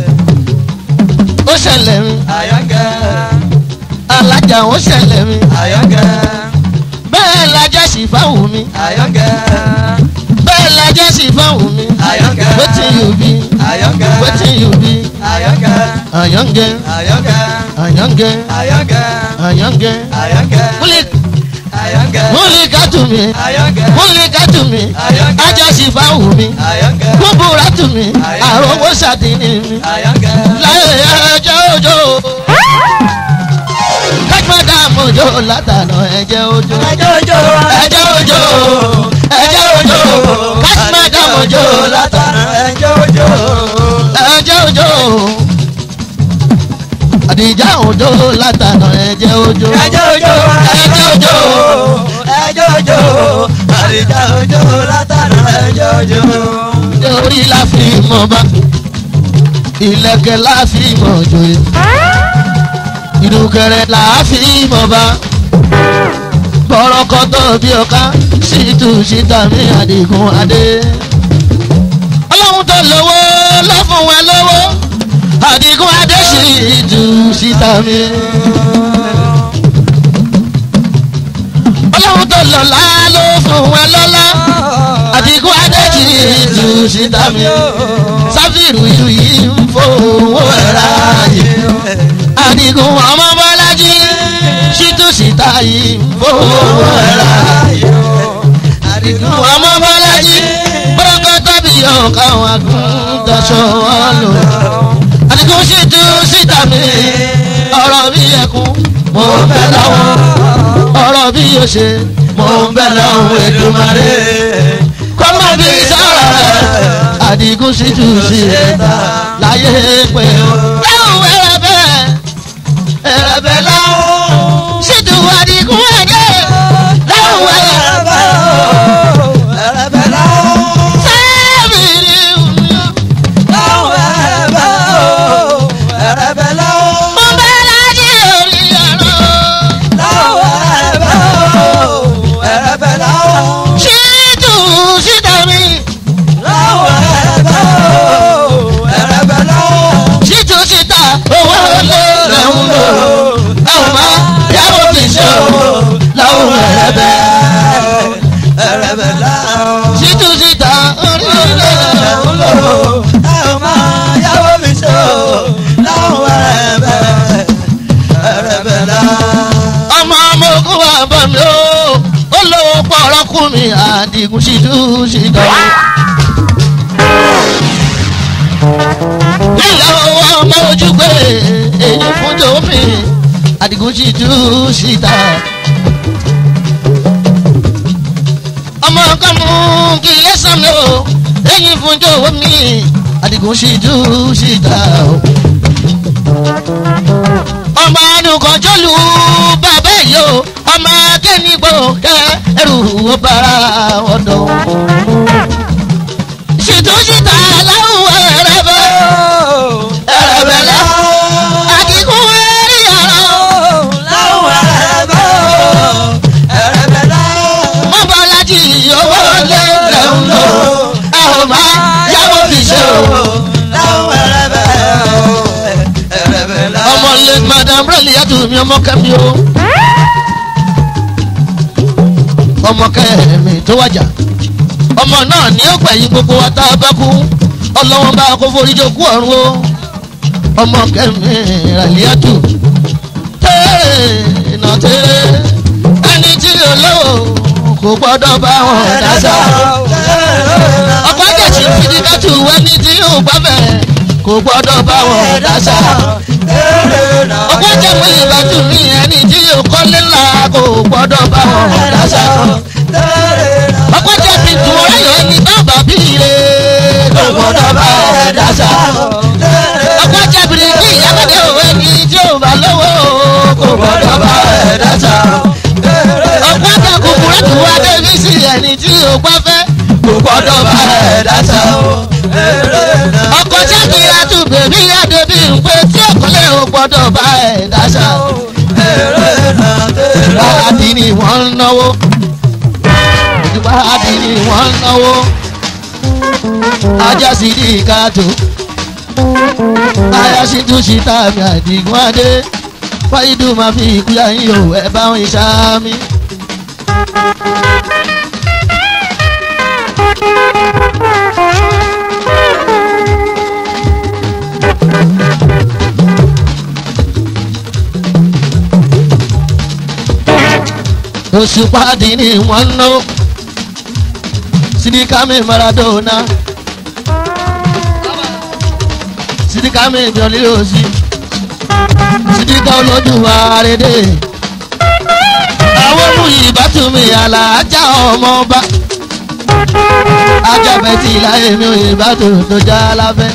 [SPEAKER 1] ó ṣẹlẹ̀ mi
[SPEAKER 2] Àyàngẹ́.
[SPEAKER 1] alájà ó ṣẹlẹ̀ mi
[SPEAKER 2] Àyàngẹ́.
[SPEAKER 1] bẹ́ẹ̀ lajẹ́ sì fáwọn mi
[SPEAKER 2] Àyàngẹ́.
[SPEAKER 1] bẹ́ẹ̀ lajẹ́ sì fáwọn mi
[SPEAKER 2] Àyàngẹ́.
[SPEAKER 1] wetin you be
[SPEAKER 2] Àyàngẹ́.
[SPEAKER 1] wetin you be
[SPEAKER 2] Àyàngẹ́.
[SPEAKER 1] àyàngẹ́
[SPEAKER 2] Àyàngẹ́.
[SPEAKER 1] àyàngẹ́
[SPEAKER 2] Àyàngẹ́.
[SPEAKER 1] àyàngẹ́
[SPEAKER 2] Àyàngẹ́.
[SPEAKER 1] múlíkà
[SPEAKER 2] Àyàngẹ́.
[SPEAKER 1] múlíkà tù mí
[SPEAKER 2] Àyàngẹ́.
[SPEAKER 1] múlíkà tù mí
[SPEAKER 2] Àyàngẹ́.
[SPEAKER 1] ajá sì fáwọn mi.
[SPEAKER 2] Àyàngẹ́.
[SPEAKER 1] kúbúrà tù mí àròwó ṣàdínì mi
[SPEAKER 2] Àyàngẹ́.
[SPEAKER 1] láyé ẹjọ́ òjò kájúmọ́dá mọ̀jọ́ òjò látànà ẹ̀jẹ̀ òjò.
[SPEAKER 2] ẹjọ́ òjò
[SPEAKER 1] ẹ̀jẹ̀ òjò ẹ̀jẹ̀ òjò kásímẹ́dà òjò látànà
[SPEAKER 2] ẹjọ́ òjò
[SPEAKER 1] ẹ̀jẹ̀ òjò. àdìjà òjò látànà ẹ̀jẹ̀ òjò.
[SPEAKER 2] ẹjọ́ òjò ẹjọ́ òjò ẹjọ́ òjò àdìjà òjò látàná ẹjọ́ òjò.
[SPEAKER 1] orí la fi mọ̀ bá ìlẹ̀kẹ̀ la fi mọ̀ joyè ìdúkẹrẹ la fi mọ̀ bá bọ̀rọ̀kọ̀tọ̀ bí ọ̀ká ṣìtú ṣìtà mi àdìgún adé. ọlọ́run tó lówó ló fún wọn lówó àdìgún adé ṣìtú ṣìtà mi. ọlọ́run tó lọ́lá ló fún wọn lọ́lá àdìgún adé ṣìtú ṣìtà mi. sáfìrù ìlú yìí ń fowó ẹ̀rá yìí àdìgún ọmọ bọ́lájí ṣìtú ṣìtà yìí ń fowó ẹ̀rá yìí
[SPEAKER 2] àdìgún
[SPEAKER 1] ọmọ bọ́lájí bọ́kọ́ tàbí ọ̀ka wọn àgùntàṣọ wọn lò. àdìgún ṣètò síta mi ọ̀rọ̀ bí ẹkún mo ń bẹ lọ́wọ́ ọ̀rọ̀ bí yóò ṣe mo ń bẹ lọ́wọ́ Èdùmàrè kọ́mọ bí sọ̀rọ̀ rẹ̀ àdìgún ṣètò síta láyé pé o. ẹ̀hún ẹ̀rẹ̀bẹ̀ ẹ̀rẹ̀bẹ̀ láwọn ṣètò àdìgún ẹ̀jẹ̀ láwọn ẹ̀rẹ̀bẹ̀ sẹ́ẹ̀bìrì mo bẹ lájí orí ọ̀rọ̀ ṣètò síta mi ṣètò síta owó lé lẹ́hún lò ẹ̀hún má yàwó fi ṣe owó láwọn ẹ̀rẹ̀bẹ̀ ṣètò síta orí ọ̀rọ̀ ọmọ ọmọ ogun wa bọ̀ mí o ó lówó pọ̀rọ̀ kú mi àdìgún ṣètò síta o. nílẹ̀ owó ọmọ ojú pé èyí fún tòfin àdìgún ṣètò síta. ọmọ kan mú kí ẹ sàn mí o èyí fún jọ̀wọ́ mi àdìgún ṣètò síta o. ọmọ àdùnkàn jọlù bàbá yìí o ọmọ akẹ́nìgbò kẹ ẹrù ó bára ọ̀dọ̀. ṣètò síta láwùjọ rẹ bẹ́ẹ̀ ẹ̀rẹ̀bẹ̀ lẹ́ àdìgún ẹ̀rí ọ̀rọ̀ mọ́bàlájì owó lé lẹ́hún lò ẹ̀ ò má yàwó fi ṣe o. ọmọ lè madam rẹ́lì yàtọ̀ mi ọmọ kẹ́mi o. ọmọ kẹ́mi tó wájà ọmọ náà ní ó gbẹ̀yìn gbogbo wa tá a bá kú ọlọ́wọ́n bá kó forí jókú ọ̀run o. ọmọ kẹ́mi rẹ́lì yàtọ̀ tẹ́ẹ̀ nà tẹ́ẹ̀ ẹni tí olówó kò gbọ́dọ̀ bá wọn dáṣà. ọkọ̀ jẹ̀sí fìdíkàtù ẹni tí ò gbàfẹ́ kò gbọ́dọ̀ bá wọn dáṣà. ọkọ̀ jẹ̀mú ìbátú mi ẹni tí ò kọ́lé ńlá kò gbọ́dọ̀ bá wọn dáṣà. ọkọ̀ jẹ̀bi tún ọ̀rẹ́ ẹni bàbá bí ire kò gbọ́dọ̀ bá wọn dáṣà. ọkọ̀ jẹ̀bi kí ìyábẹ̀dẹ̀ òwe ni tí ò bá lówó kò gbọ́dọ̀ bá wọn dáṣà ọ̀pọ̀ kòkòrò tó wá débi sí ẹni tí o gbọ́ fẹ́ kò gbọ́dọ̀ bá ẹ̀ dáṣà o. ọkọ̀ jákèrè tó bèbí adébí ń pé tí òkúlẹ̀ o gbọ́dọ̀ bá ẹ̀ dáṣà o. ìbáradì ni wọ́n ń náwó. ìbáradì ni wọ́n ń náwó. ajá sì di ìkàtó. aya sì tún sí tàbí àdìgún adé. fáyidù máa fi ìkúyà yín o ẹ bá wọn ìṣáámi. òṣùpáàdì ni wọ́n ń ná sídìkámi maradona sídìkámi ìjọlẹ̀ òsì sídìká olójú àrédè àwọn mú ìbátúmi àlàájá ọmọ ọba ajábẹ́ tí láyé mi ò ìbátú tó já lábẹ́.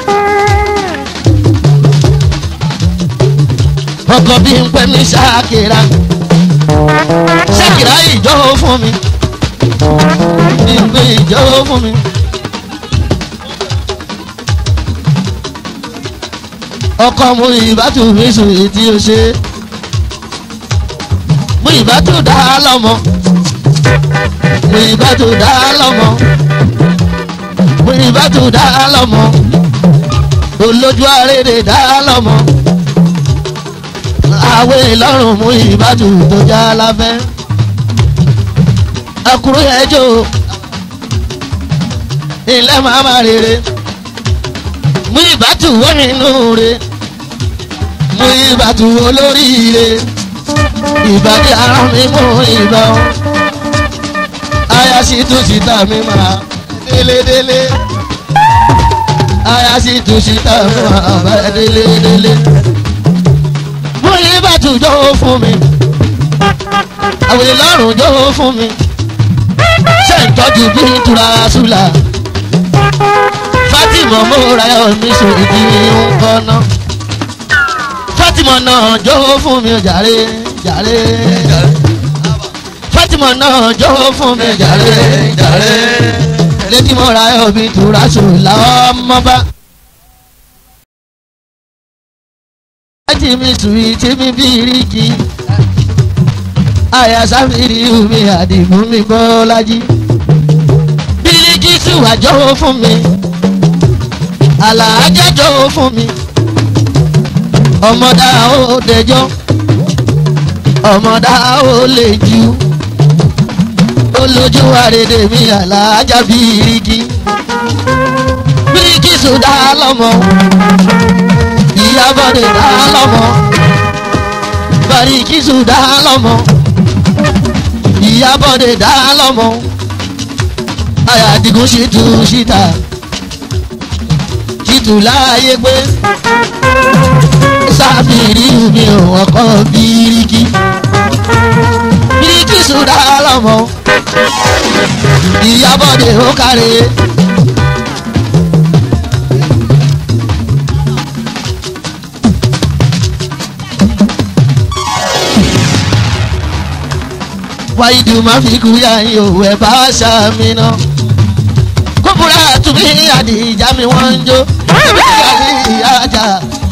[SPEAKER 1] ọkọ̀ bí ń pẹ́ mi ṣáàkìrà ṣáàkìrà ìjọ fún mi bí ń pè ìjọ fún mi. ọkọ̀ mú ìbátú mi sùn èyí tí ó ṣe mú ìbátú dá lọ́mọ mú ìbátú dá lọ́mọ mú ìbátú dá lọ́mọ olójú àrèrè dá lọ́mọ àwẹ̀ ìlọrùn mú ìbátú tó já lábẹ́ akuru ẹjọ́ ilẹ̀ màmá rere mú ìbátú wọ́n nínú re mú ìbátú olóríire ìbàdí ara mi mú ìbá o aya sì tún síta mi máa délédélé aya sì tún síta mi máa bá délédélé mú ìbátú jọ̀wọ́ fún mi àwọn ìlọrùn jọ̀wọ́ fún mi ṣe ń tọ́jú bí ìtura ṣúlà Fatima mọ́ra omi sòdì ń kọ́nà Fatima náà jọ̀wọ́ fún mi jàre jàre Fatima náà jọ̀wọ́ fún mi jàre jàre létí mọ́ra omi ìtura ṣúlà ọmọba. láti mi sùn tí mi bí ríkì àyà sáfìrí omi àdìgún mi bọ́ lájí. bíríkì sùwà jọ̀wọ́ fún mi àlàájá jọ̀wọ́ fún mi ọmọdá ó dẹjọ́ ọmọdá ó lè jù olójú àrèdè mi àlàájá bíríkì bíríkì sùdá lọ́mọ ìyábọ̀dé dá lọ́mọ bàríkì sùdá lọ́mọ ìyábọ̀dé dá lọ́mọ àyàdìgún sì tù síta títù láàyè pé sábìrì mi ò ọkọ bíríkì bíríkì sùdá lọ́mọ ìyábọ̀dé ó kárẹ̀. wáyídù máa fi kú yá yín òwò ẹ̀ bá ṣàmì náà. kóbúrà tùmí àdìjà mi wọ́n ń jó ẹ̀mí ìyá ajá.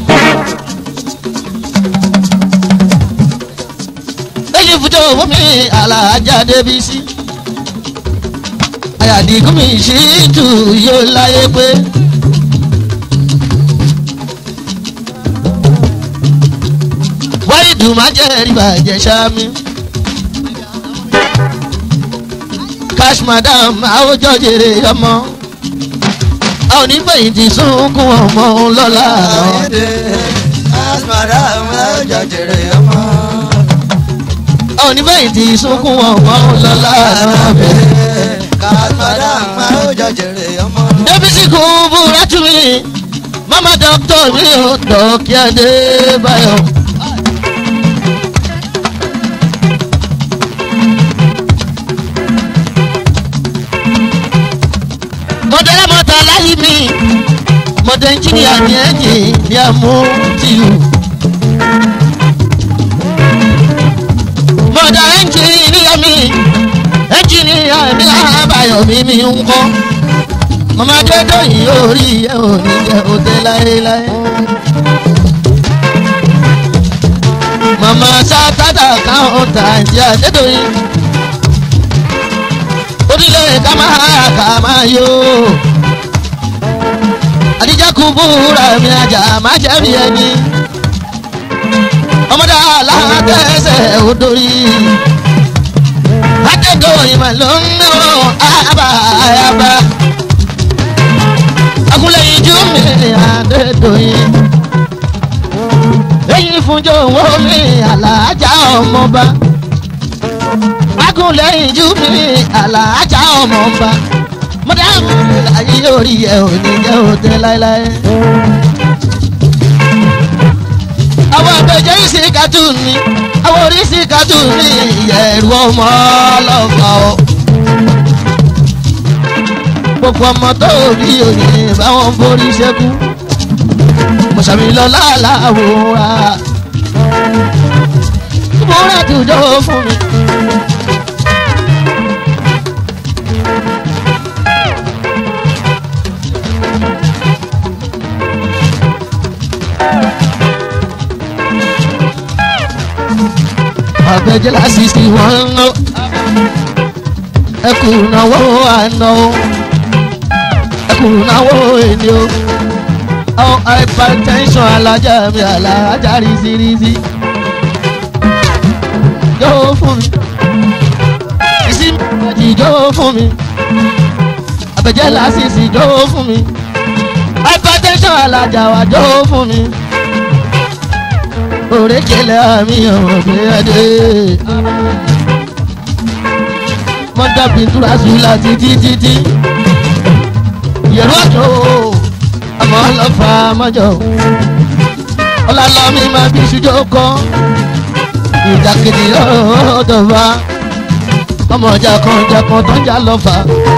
[SPEAKER 1] lẹ́yìn fújọ́ owó mi àlàájá débi sí. àyàdìgún mi ṣì tù yóò láyé pé. wáyídù máa jẹ́ ẹ̀rí bàjẹ́ ṣámi. cash madam àwùjọ jèrè ọmọ a ò ní fẹ̀yìntì sunkún ọmọ lọ́la
[SPEAKER 2] Ayédè asmara ọjọ́ jèrè ọmọ.
[SPEAKER 1] a ò ní fẹ̀yìntì sunkún ọmọ lọ́la
[SPEAKER 2] Asmara ọjọ́ jèrè ọmọ.
[SPEAKER 1] débísí kò búra tún mi mama dọ́kítọ̀ mi ò dọ́kí adébáyọ̀. mọ̀dẹ́rẹ́ mọ́ta láyé mi mọ̀dẹ́ ẹnjìníà ní ẹ̀yìn ní àmú tìlù. mọ̀dẹ́ ẹnjìníà mi ẹnjìníà ní àbáyọ̀ mi mi ń kọ́. mọ̀mọ́ adédọ́yìn orí ẹ̀ ò ní jẹ́ òde láéláé. mọ̀mọ́ sátádà káwọn tà ń jẹ́ adédọ́yìn orílẹ̀ ká máa ká máa yó. àdìjá kú búra mi àjà má jẹ́ bí ẹni. ọmọdé alátẹ̀sẹ̀ odori. adédọ̀yìn mà ló ń ná àbá àyàbá. akúlẹ̀ ìjú mi adédọ̀yìn. èyí fúnjọ owó mi àlàájá ọmọba agúnlẹ̀ ìjú mi àlàájá ọmọ ọba mọ̀dáàmù láyé orí ẹ̀ ò ní jẹ́ òtẹ́ láéláé. àwọn àgbẹ̀jẹ̀ yìí ṣe cartoon ni àwọn oríṣi kájú ní ìyẹ̀rù ọmọ ọlọ́fà o. gbogbo ọmọ tó rí òní báwọn borí ṣẹ́kù mọ̀sàmì lọ láàláwòrá múra tùjọ́ fún mi. àgbẹ̀jẹ̀ lásìsì wọ́n ń lọ ẹkùn náwó àná o ẹkùn náwó èni o àwọn hypertension alájà mi alájà rísírísí yóò fún mi ìsinmi àti yóò fún mi àgbẹ̀jẹ̀ lásìsì yóò fún mi hypertension alájà wa yóò fún mi òrékèlè àmì ọ̀gbẹ́ adé. mọ́tà pintura sùlá títí títí. yẹ̀rọ àjò àmọ́ ọlọ́fà mọ́jọ. ọlọ́lọ́mí máa bí sùjọ́ kọ́. ìjàkadì ọ̀dọ̀ fa. ọmọ ọjà kan ọjà kan tó ń jà lọ́fà.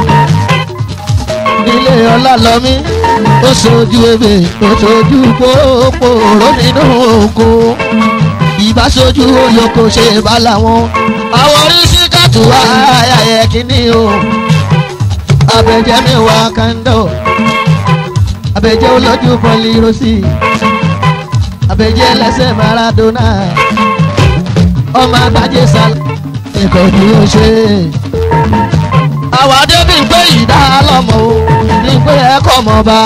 [SPEAKER 1] ilé ọlọ́lọ́mí ó sojú ebè ó sojú pópó ró nínú oko ìbáṣojú olóko ṣe bá làwọn àwọn oríṣi kàtó ayẹyẹ kínní o abẹjẹ mẹwàá kando abẹjẹ olójú pọlì rosi abẹjẹ lẹsẹ maradona ọmọ agbájé sal nǹkan tí ó ṣe àwọn adébí ń pé ìdá lọmọ o ní pé ẹkọ mọ bá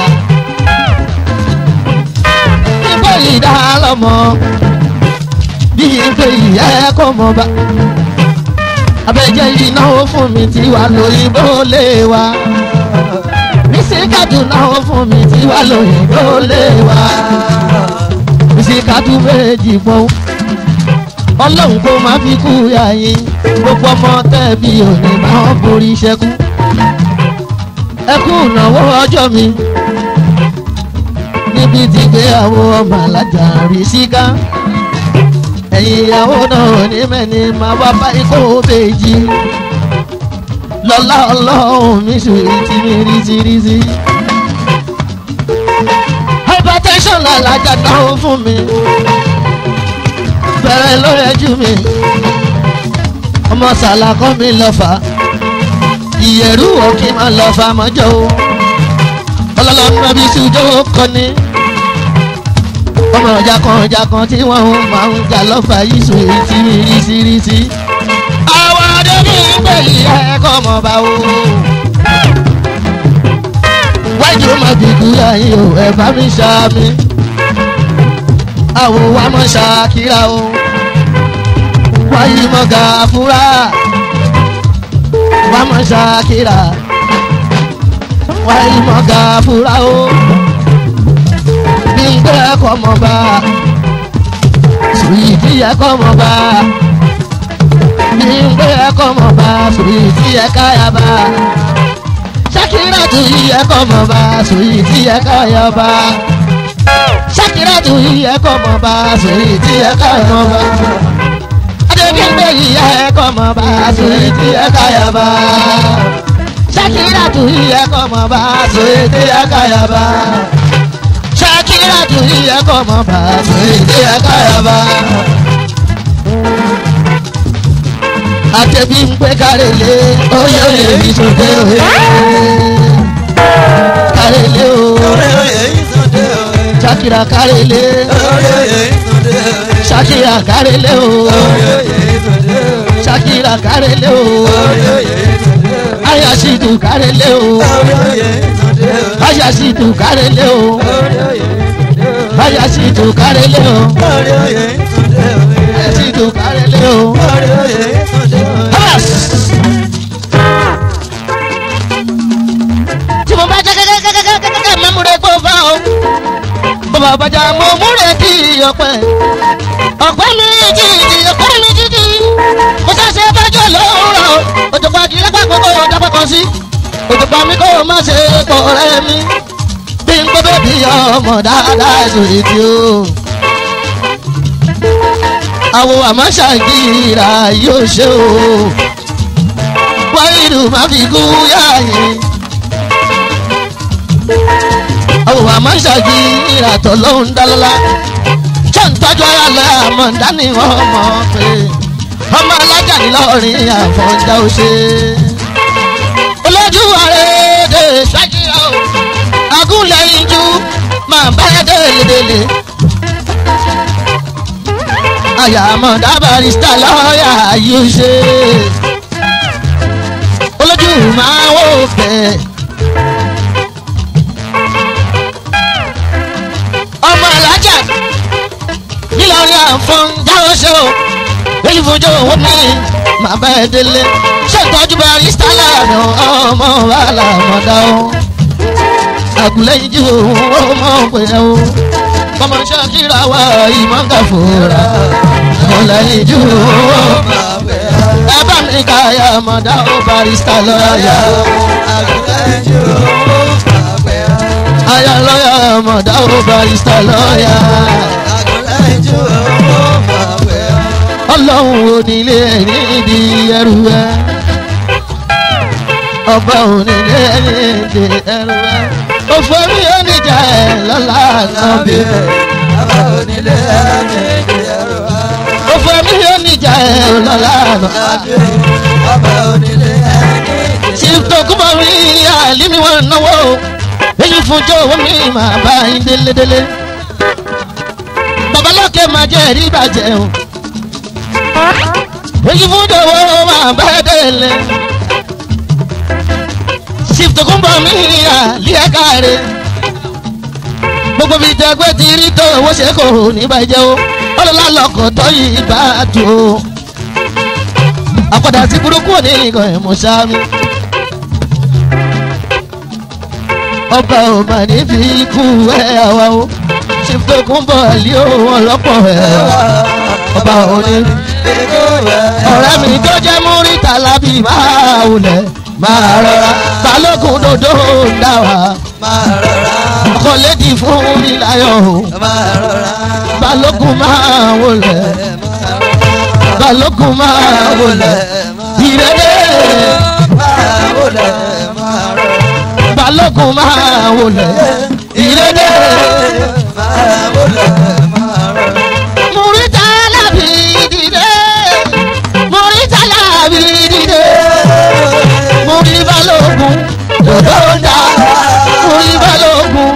[SPEAKER 1] ní pé ìdá lọmọ bí n pé ìyá ẹkọ mọ bá abẹ́jẹ́ ìnáwó fún mi tí wà lóyìnbó lé wa mísíkàtù náwó fún mi tí wà lóyìnbó lé wa mísíkàtù méjì pọ̀ ọlọ́run kó má fi kú yàyín gbogbo ọmọ tẹ́bí òní máa ń borí ṣẹ́kù ẹkú ìnáwó ọjọ́ mi níbi tí gbéyàwó ọmọ alájà rí síká ẹ̀yìn ìyàwó náà ní mẹ́ni máa wá bá ikú bèjì lọ́lá ọlọ́run mi sùn tí mi rí sí rí sí. hypertension làlájà náà fún mi bẹ̀rẹ̀ ló yẹjú mi ọmọ sàlàkọ́ mi lọ fà ìyẹ̀rú òkè máa lọ fà mọ́jọ́ o ọlọ́lọ́mọ bí sùjọ́ kọ́ni ọmọ ọjà kan ọjà kan tí wọ́n máa ń jà lọ́fà yìí sùn èyí tí rísírísí. àwọn adébí ń pè yí ẹ̀kọ́ mọ̀ bá o. wájú má fi kúrò yín o ẹ̀ bá mi ṣá mi. àwọ̀ wa mọ̀ ṣàkírà o. wáyé mọ̀ gàfúrà. wá mọ̀ ṣàkírà. wáyé mọ̀ gàfúrà o gbé ẹkọ mọ bá sùwìtì ẹkọ mọ bá gbé ẹkọ mọ bá sùwìtì ẹka yà bá sakira tu yí ẹkọ mọ bá sùwìtì ẹka yà bá sakira tu yí ẹkọ mọ bá sùwìtì ẹka yà bá adébíyẹ yí ẹkọ mọ bá sùwìtì ẹka yà bá sakira tu yí ẹkọ mọ bá sùwìtì ẹka yà bá kíra tu iye kọ́ mọ́ bá tu ìdí ẹ̀ka yaba. Àtẹ̀bí ń pé kárẹ̀lé oyè oyè mi sòdè oyè. Kárẹ̀lé o. Ṣakira kárẹ̀lé. Ṣakira kárẹ̀lé o. Ṣakira kárẹ̀lé o. Ayasidu kárẹ̀lé o. Ayasidu kárẹ̀lé o báyà sí tù kárẹ́lẹ́ o. báyà sí tù kárẹ́lẹ́ o. tí mo bá jẹ́ kẹ́kẹ́kẹ́kẹ́kẹ́ mẹ́múre kó bá o. bàbá àbájá mo múre kí ọpẹ́. ọpẹ́ mi jìjì ọpẹ́ mi jìjì. mo ṣàṣẹ bájọ́ lóòrọ̀ òjò pa kí lápá kókó dápẹ́ kan sí. òjò pa mi kó má ṣe pọ̀ rẹ́ mi bí n gbọ́dọ̀ bí ọmọ dáadáa sórí tí o. àwọn àmọ́ṣàgìrà yóò ṣe o wáyìlú má fi kú yáàyè àwọn àmọ́ṣàgìrà tó ló ń dálọ́lá ṣé ń tọ́jú ara lọ àmọ́ dání wọn mọ̀ pé ọmọ alájà ní lọ́ọ̀rin àfọ̀njá ó ṣe olójú àrèdè ṣàkírà o agúnlẹ̀yìn ju máa bá délédélé àyàmọ̀ dábàrísítà lọ́ọ̀yà yóò ṣe olójú máa wò fẹ́. ọmọ alájà nílọrin àfọ̀n jáwọ́ ṣe o èyí fojú owó mi máa bá ẹ délé ṣé ìtọ́jú barista láàánú ọmọ wàhálà mọ̀dá o àgùlẹ́yìn jù ó mọ̀ pé o ọmọ ṣàkírà wá ìmọ̀ǹkà fòrà ọ̀lẹ́yìn jù ó ẹ bá mi ká ya mọ̀dá o barista lọ́ọ̀yà aya lọ́ọ̀yà mọ̀dá o barista lọ́ọ̀yà ọlọ́run onílé níbi ẹrù ẹ ọba onílé níbi ẹrù ẹ òfò mi ò ní jà ẹ lọ́la náà bí òfò mi ò ní jà ẹ lọ́la náà chief tokunbo mi àlímí wọn náwó èyí fún jọ̀wọ́ mi máa bá yín délédélé babalókè máa jẹ́ rí bàjẹ́ o èyí fún jọ̀wọ́ máa bá délé chief tokunbo mi àlíyá káre gbogbo bíi jẹgbẹ́ ti rí tó owó ṣe kò ní bàjẹ́ o ọlọ́lá lọkọ̀ tó yìí bá tó o àpàdà sí burúkú òní nìkan ẹ̀ mọ̀ sáámi. ọba ò mà ní fi kú ẹ àwa o ṣe tó kún bọ̀ lé òun ọlọ́pọ̀ ẹ ọba ò ní. ọ̀rẹ́ mi tó jẹ́ múrítà lábì máa wulẹ̀ máa rọra balógun dodo ń dá wa ọkọ lédi fún mi láyọ̀ o balógun máa wulẹ̀ balógun máa wulẹ̀ ìrẹ́lẹ̀ balógun máa wulẹ̀ ìrẹ́lẹ̀ múrítà lábì dìde múrítà lábì dìde múrí balógun dodo ń dá múrí balógun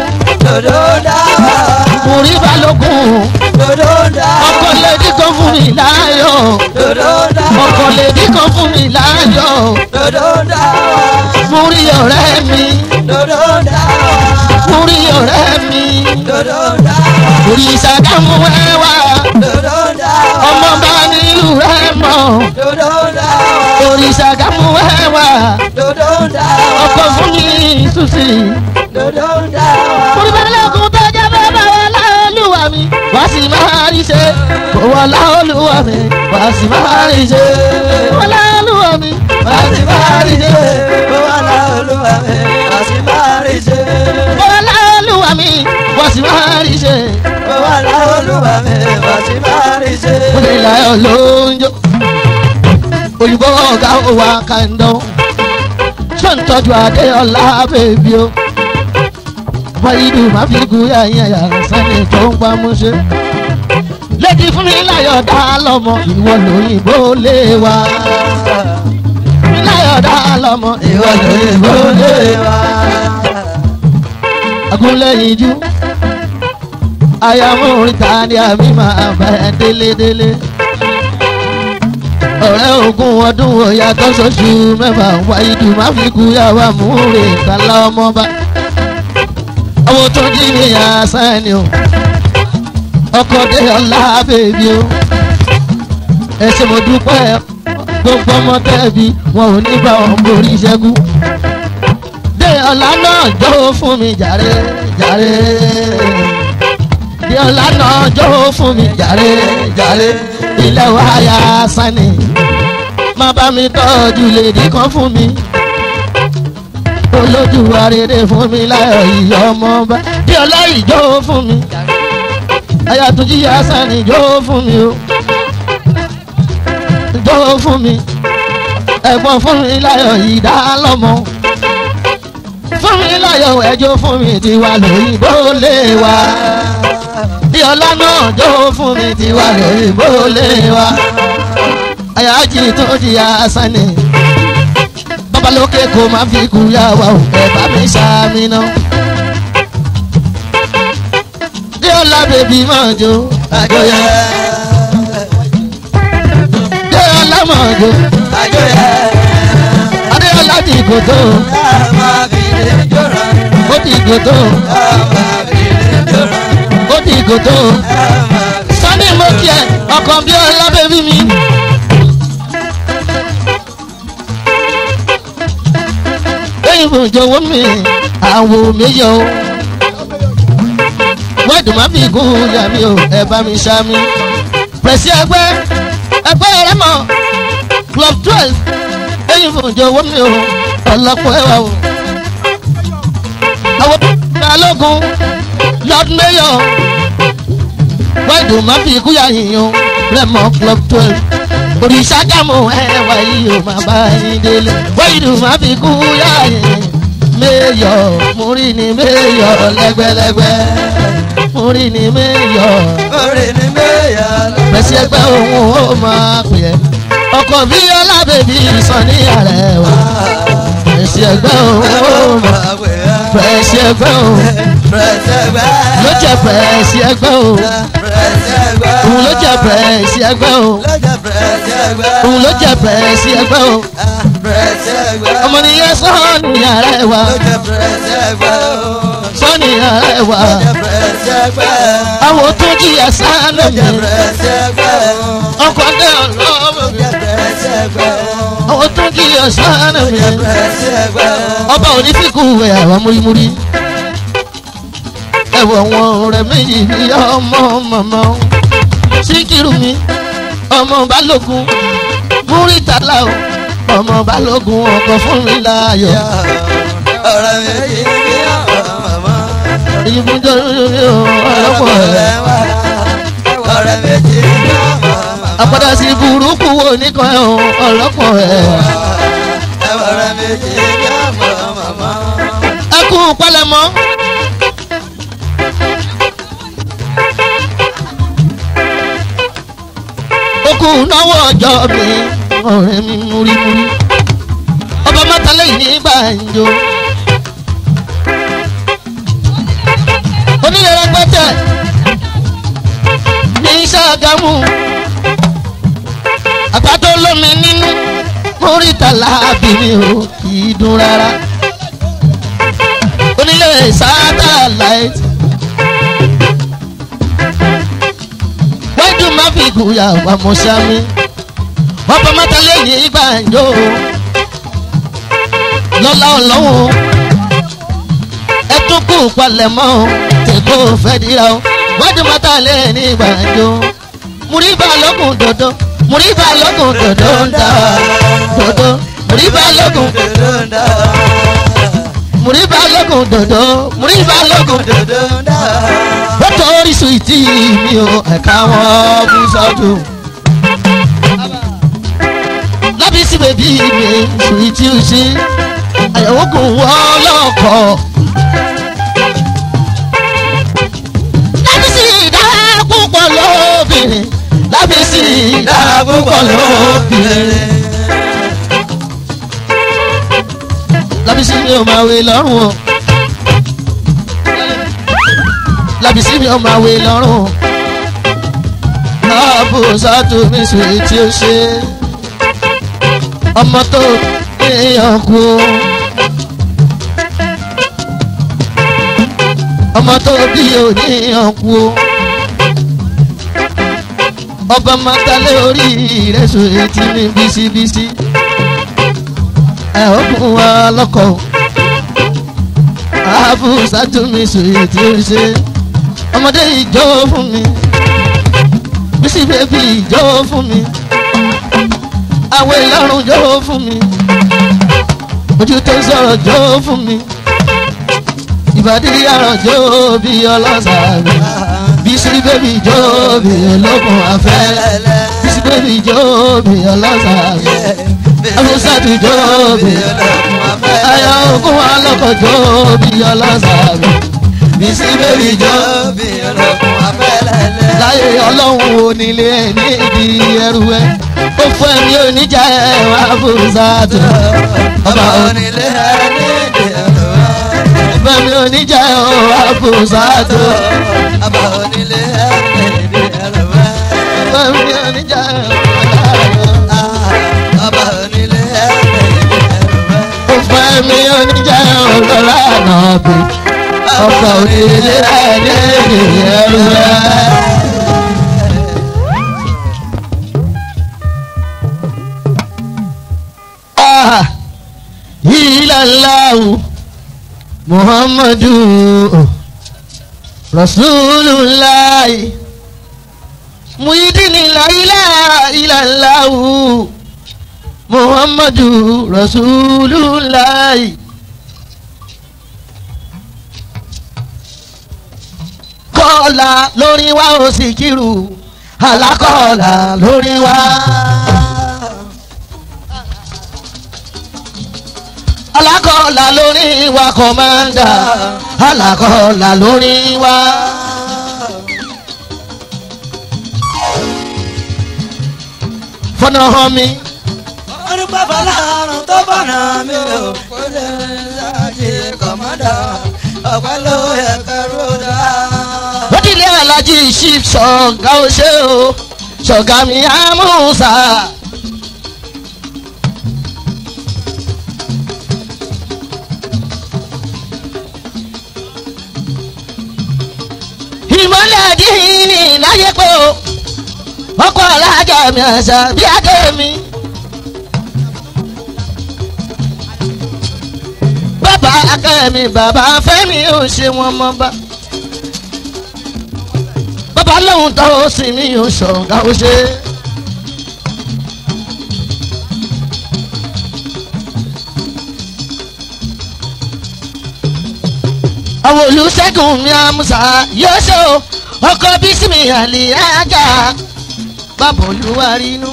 [SPEAKER 1] múrí balógun ọkọ lédi kan fún mi láyọ̀ ọkọ lédi kan fún mi láyọ̀ múrí ọ̀rẹ́ mi múrí ọ̀rẹ́ mi múrí ìsàdámù ẹwà ọmọ bá nílùú rẹ mọ múrí ìsàdámù ẹwà ọkọ fún mi túsì múrí balógun tó jẹ́ bàbá wa láolúwa mi wá sí máa rí ṣe kò wọ́n láolúwa mi wá sí máa rí ṣe wọ́n láolúwa mi wá sí máa rí ṣe wọ́n láolúwa mi wá sí máa rí ṣe wọ́n lè láyọ̀ lóúnjọ́ òyìnbó ọ̀gá wa kàndán ṣé ń tọ́jú adéọlá bèbí o wáyídù má fi gun yàyàn yàrá sẹ́ni tó ń pamọ́ṣẹ́ lẹ́dí fún mi láyọ̀ dá lọ́mọ ìwọ lóyìnbó lé wa láyọ̀ dá lọ́mọ ìwọ lóyìnbó lé wa agúnlẹ̀yìn jú ayáwó oríta ni àmì máa bá ẹ délédélé ọ̀rẹ́ ogún ọdún òyà tó ṣoṣù mẹ́fà wáyídù má fi kú yàwá múre kálá ọmọba owó tó jí ní àṣán ni o ọkọ̀ dé ọ̀la bèbí o ẹsẹ̀ mo dúpẹ́ gbogbo ọmọ tẹ́bi wọn ò ní bá wọn borí ṣẹ́gun dé ọ̀la náà jọ̀wọ́ fún mi jàre jàre dé ọ̀la náà jọ̀wọ́ fún mi jàre jàre ilé wa ya sani má bá mi tọ́jú lèdí kan fún mi olójú arére fún mi láyọ̀ ìyá ọmọ bá dé ọ̀la ìjọ fún mi ayàtúnjí ya sani jọ fún mi o jó fún mi ẹ̀gbọ́n fún mi láyọ̀ ìdá lọ́mọ fún mi láyọ̀ ẹjọ́ fún mi tiwa lóyìnbó lé wa bí ọlá náà jó fún mi tiwa lóyìnbó lé wa àyájí tó di asánì babalókè kò má fi kú yá wa ò ẹ bá mi ṣàmì náà bí ọlá bèbí máa jó àjọyọ̀ bí ọlá máa jó adéọlá ti gòtò ó ti gòtò ó ti gòtò sani mo kí ẹ ọkàn bí ọlá bèbí mi. lẹ́yìn fún ìjọwọ́ mi àwò mi yọ o wẹ́ẹ̀dùn má fi gún yà mí o ẹ bá mi ṣá mi. pẹ̀sì ẹgbẹ́ ẹgbẹ́ rẹ mọ̀ club twelve lẹ́yìn fún ìjọwọ́ mi o ọlọ́pọ̀ ẹwà o. àwọn balógun lord mayor wẹ́ẹ̀dùn má fi gún yà yìnyín rẹ mọ̀ club twelve òrìṣà dàmú ẹwà yìí ò máa bá yín délé wẹ́ẹ̀dùn má fi gún yà yìnyín méyọ̀ múrí ni méyọ̀ lẹ́gbẹ́lẹ́gbẹ́ múrí ni méyọ̀ pẹ̀sì ẹgbẹ́ òun ó máa pè é ọkọ̀ bí ọlábẹ̀bí sàn ní ààrẹ wa pẹ̀sì ẹgbẹ́ òun ó máa pẹ̀sì ẹgbẹ́ òun ló jẹ́ pẹ̀sì ẹgbẹ́ òun òun ló jẹ́ pẹ̀sì ẹgbẹ́ òun òun ló jẹ́ pẹ̀sì ẹgbẹ́ òun ọmọ nìyẹn sàn ní ààrẹ wa sàn ní ààrẹ wa àwọn tó jìyà sánú mi ọkọ̀ dẹ́ ọlọ́mọ mi àwọn tó jìyà sánú mi ọba òní fíkù ẹ̀ àwọn múrímúrí ẹ̀wọ̀ wọn rẹ̀ méjì ní ọmọ màmá síkírù mi ọmọ balógun múrítàlá o ọmọ balógun ọkọ̀ fún mi láàyò
[SPEAKER 2] ọ̀rẹ́ mi yìí ní ọ̀rọ̀ màmá.
[SPEAKER 1] ìbùdó mi ò ọlọ́pọ̀ rẹ̀.
[SPEAKER 2] ọ̀rẹ́ méjì ní ọ̀rọ̀ màmá.
[SPEAKER 1] àpàdà sí burúkú wo nìkan ẹ̀ o ọlọ́pọ̀ ẹ̀.
[SPEAKER 2] ọ̀rẹ́ méjì ní ọ̀rọ̀ màmá.
[SPEAKER 1] ẹ kú pálẹ̀mọ́. okùn náwó ọjọ́ mi ọ̀rẹ́ mi múrímúrí ọba mọ́tàlẹ́ yìí ní gbàǹjo. onílẹ̀ rẹpẹtẹ ní Ṣàgámù àgbàdo lómi nínú múrítàlá bìnrin o kì í dùn rárá onílé sátáláìtì wájú má fi gùyà wà mọ́ṣámi wọ́n bọ́ mọ́tà lẹ́yìn gbàǹjo lọ́lá ọlọ́wọ́ ẹ tún kú palẹ̀mọ́ tèkó fẹ́ dira o wájú mọ́tà lẹ́yìn gbàǹjo múríbà lọ́kùn dòdò múríbà lọ́kùn dòdò ń dà dòdò múríbà lọ́kùn
[SPEAKER 2] Dòdò ń dà.
[SPEAKER 1] múríbà lọ́kùn dòdò múríbà lọ́kùn
[SPEAKER 2] Dòdò ń dà.
[SPEAKER 1] wọ́n tó orísun ìtì mi ò ẹ̀ka wọn bú sọ́dún. lábí sí bèbí mi sùn ìtì òsì àyẹ̀wò kò wọ́n lọ́kọ̀. lábí sí ìdá púpọ̀ lóbìnrin lábí sí ìdá púpọ̀ lóbìnrin. lábí sí mi ò máa wé lọ́rùn o lábìsí mi ọmọ àwẹ̀ lọ́rùn ààbò sátú mi sùn èyí tí ó ṣe ọmọ tó níyàn kú ọmọ tó bí òníyàn kú ọba mọ́tálẹ́ orí rẹ̀ sùn èyí tí mi bísíbísí ẹ̀ ó kún wa lọ́kọ̀ọ́ ààbò sátú mi sùn èyí tí ó ṣe ọmọdé ìjọ fún mi bísí bébí ìjọ fún mi àwọ̀ ìlọrun jọ fún mi ojú tó ń sọ̀rọ̀ jọ fún mi ìbàdí àràn jọ bí ọlọ́sà mi bísí bébí jọ bí olókun afẹ́ bísí bébí jó bí ọlọ́sà mi abúsàtú jó bí ayọ̀ ògùn alọ́kọ̀ jó bí ọlọ́sà mi bísí bébí jó láyé ọlọ́run onílé níbi ẹrù ẹ ó fún ẹ̀mí oníjà ẹ̀ wá abúsàtú ọba
[SPEAKER 2] onílé ẹni ìdí ẹ̀rọ
[SPEAKER 1] fẹ́mi oníjà ẹ̀ wá abúsàtú
[SPEAKER 2] ọba onílé ẹni ìdí ẹ̀rọ
[SPEAKER 1] fẹ́mi oníjà ẹ̀ wá
[SPEAKER 2] ọba onílé ẹni ìdí ẹ̀rọ
[SPEAKER 1] ó fẹ́mi oníjà ẹ̀ ọlọ́lá náà bí ọba onílé ẹ̀ níbi ẹrù ẹ. Ah, ilallahu muhammadu rasulullah muhidini la ilaha illallahu muhammadu rasulullah. kọ́ọ̀là lórí wa ó sì kírù alákọ̀ọ́là lórí wa. alákọ̀ọ́là lórí wa kọ̀mándà alákọ̀ọ́là lórí wa. fọ́nà hàn mi
[SPEAKER 2] orúkọ fọlọ́run tó bọ̀nà mi ò kó lè ṣáàjì kọ̀mọ́dà ọ̀pẹ́ ló yẹ kẹrù dá.
[SPEAKER 1] lódìlé alájí chief ṣọ̀gá ọṣẹ́ o ṣọ̀gá mi àmúṣà. ìmọ̀lẹ̀ àdínní láyé pé o ọkọ̀ alájà mi àṣà bí adé mi. bàbá akẹ́mi bàbá fẹ́mi ò ṣe wọn mọ́ bá bàbá lóhun tó o sì mí ò ṣọ̀gá ó ṣe. àwọn olùṣègùn mi àmúṣà yóò ṣe o ọkọ bísí mi àlè ájà bàbá olúwarí inú.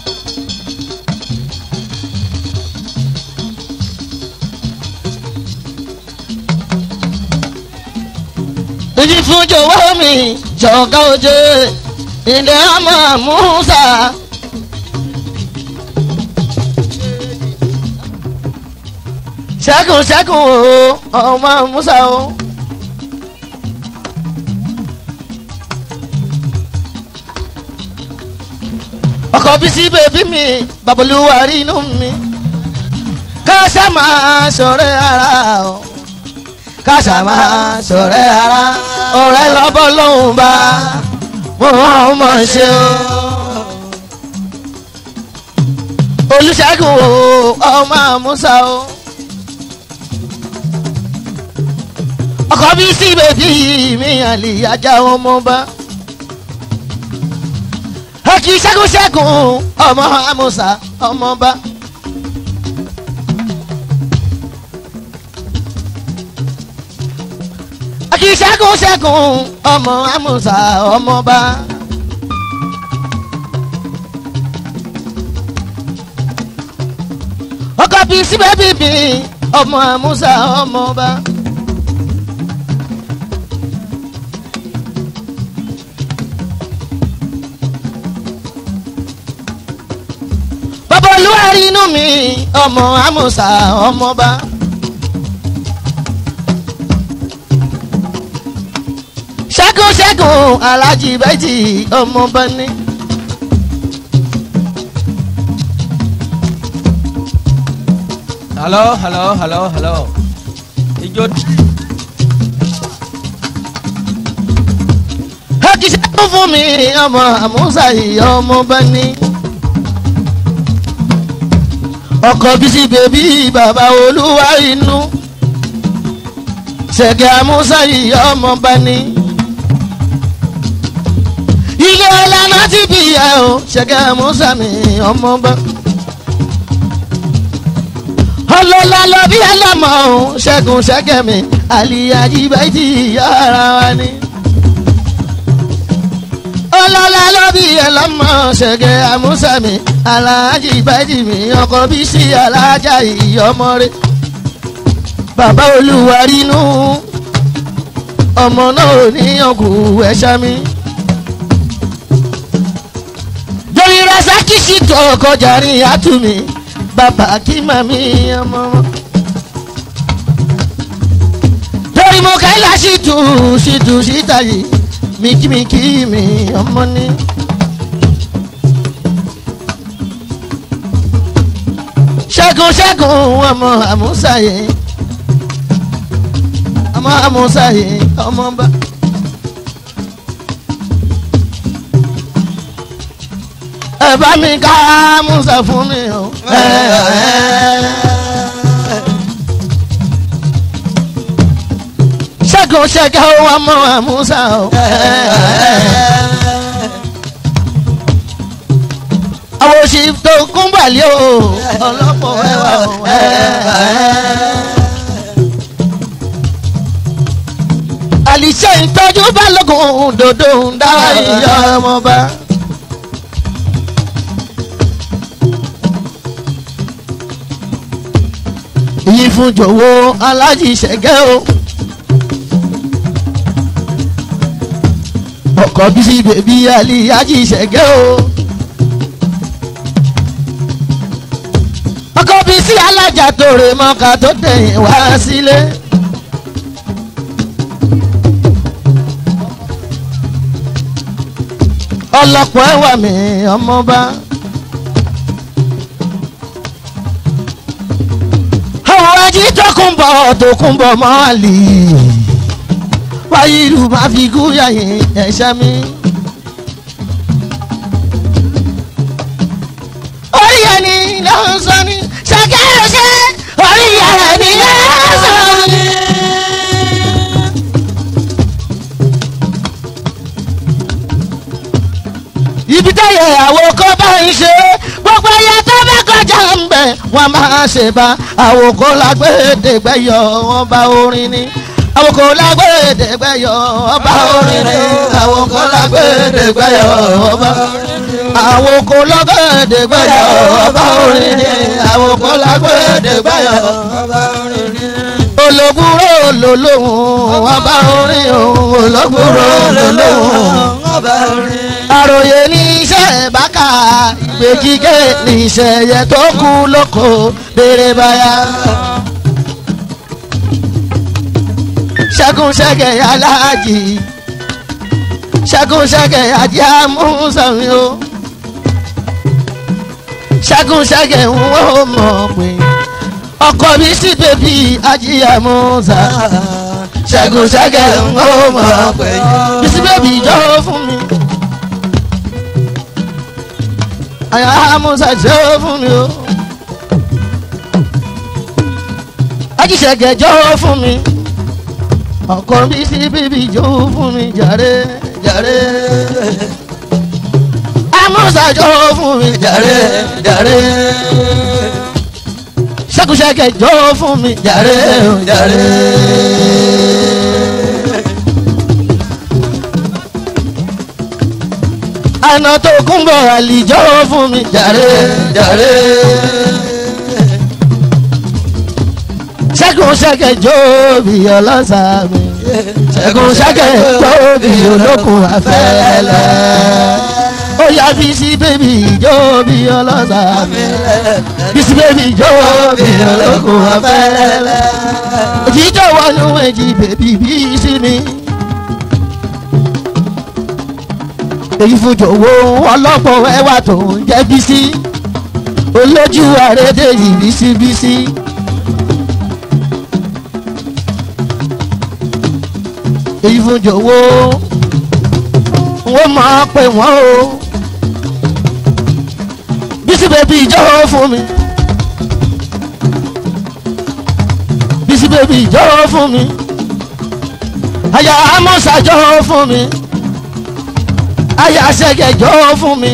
[SPEAKER 1] ìdí fún jọ̀wọ́ mi jọ̀gá oje ilé ọmọ musa. ṣẹ́gun ṣẹ́gun o ọmọ musa o. ọkọ̀ bísí bèbí mi babolúwa rí inú mi ká ṣá máa ṣọ̀rẹ́ ara o káṣà máa ṣọ̀rẹ́ ara ọ̀rẹ́ lọ́bọ̀ lóhùn bá wọ́n mọ̀ ṣe o. olùṣègùn o ọmọ àmúṣà o. ọkọ̀ bí sí bèbí mi àlè ajá ọmọ bá. ẹ kì í ṣẹ́gun ṣẹ́gun ọmọ àmúṣà ọmọ bá. kì í ṣẹ́gun ṣẹ́gun ọmọ amúsà ọmọba. ọkọ bíi síbẹ̀ bíbí ọmọ amúsà ọmọba. bàbá olúwarí inú mi ọmọ amúsà ọmọba. ṣẹ́gun ṣẹ́gun alájí bẹ́jì ọmọ bá ní.
[SPEAKER 2] hello hello hello hello ijó
[SPEAKER 1] ẹ kì í ṣẹ́gun fún mi ọmọ àmúṣà ìyá ọmọ bá ní. ọkọ̀ bísí bèbí bàbá olúwa inú. ṣẹ̀gẹ̀ àmúṣà ìyá ọmọ bá ní. ilé ọlànà ti bí ẹ o ṣẹ̀gẹ̀ àmúṣà mi ọmọ bá. ọlọ́lá lọ bí ẹlọ́mọ o ṣẹ́gun ṣẹ́gẹ̀ mi àlìyá jí bẹ́ẹ̀ tí ìyá ara wa ní ọlọ́lá ló bí ẹ lọ́mọ ṣẹ̀gẹ̀ àmúṣàmì aláàjì bájì mi ọkọ̀ bí sí alájà ìyọmọre bàbá olúwa rínú ọmọ náà ò ní ọkù ẹ̀ṣá mi. joyin rasaki sì tó ọkọ̀ jàrin àtúmí bàbá kí màmí ọmọ wọn. torí mo kẹ́lá sí tù sí tù síta yìí mikimiki mi ọmọ ní. ṣẹ́gun ṣẹ́gun ọmọ àmúṣàyè ọmọ àmúṣàyè ọmọ bá. ẹ bá mi ká musa fún mi o. ṣẹ́gun ṣẹ́gun ọmọ àmúṣà o. àwọn òṣì tó kún balẹ̀ o ọlọ́pọ̀ ẹwà o. àlìṣe ìtọ́jú balógun dòdò ń dá ìyá ọmọba. yìí fún jọ̀wọ́ alájì ṣẹ̀gẹ́ o. ọkọ̀ bísí bèbí alájì ṣẹ̀gẹ́ o. ọkọ̀ bísí alájà tó rè mọ́ka tó tẹ̀yìn wá sílé. ọlọ́pọ̀ ẹwà mi ọmọba. àwọn ají tó kún bọ̀ tó kún bọ̀ mọ́ lì wáyé ìlú máa fi kú yàyè ẹ̀ṣẹ́ mi. orí ẹni ló ń sọ ní ṣàkẹ́yẹsẹ́ orí ẹni ló ń sọ ní. ibi táyà ìyàwó kọ́ bá ń ṣe gbogbo ẹyẹ tó bá kọjá ń bẹ̀ wọ́n máa ṣe bá àwòkọ lágbèdègbẹ́yọ ọba orin ni àwòkọ lágbèdègbẹ́yọ ọba orin ni àwòkọ lágbèdègbẹ́yọ ọba àwòkọ lágbèdègbẹ́yọ ọba orin ni àwòkọ lágbèdègbẹ́yọ
[SPEAKER 2] ọba orin ni.
[SPEAKER 1] ológúnrò lolóhùn ọba orin òun ológúnrò lolóhùn
[SPEAKER 2] ọba orin.
[SPEAKER 1] àròyé ní iṣẹ́ bákà ìgbé kíkẹ́ ní iṣẹ́ yẹ tó kú lóko béèrè báyà. ṣẹ́gun ṣẹ́gẹ̀ aláàjì ṣẹ́gun ṣẹ́gẹ̀ ajé amúsàmì o ṣẹ́gun ṣẹ́gẹ̀ ń wọ́n mọ̀ pé ọkọ mi sí bèbí ajé amúsà ṣẹ́gun ṣẹ́gẹ̀ ń wọ́n mọ̀ pé bísí bèbí jọ́ fún mi àyà amúsà jọ́ fún mi o ajíṣẹ́gẹ̀ jọ́ fún mi ọkọ mi sí bíbí jó fún mi jàre jàre amúsàjọ fún mi jàre jàre ṣẹkùṣẹkẹ jọ fún mi jàre jàre. àná tó kún bọ̀ àlìjọ́ fún mi jàre jàre. ṣẹ́gun ṣẹ́kẹ̀ jóòbí ọlọ́sà mi ṣẹ́gun ṣẹ́kẹ̀ jóòbí olókun afẹ́lẹ́ ó yá bísí bébì jóòbí ọlọ́sà mi bísí bébì jóòbí olókun afẹ́lẹ́ òjijọ́ wọnú ẹ̀jì bèbí bísí mi. èyí fún jòwó ọlọ́pọ̀ ẹwà tó ń jẹ́ bísí olójú àrédè yìí bísí bísí. èyí fún jòwó wọ́n máa pè wọ́n o bísí bèbí ìjọ́wọ́ fún mi bísí bèbí ìjọ́wọ́ fún mi àyà amọ́sà jọ́wọ́ fún mi àyà sẹ́gẹ̀ jọ́wọ́ fún mi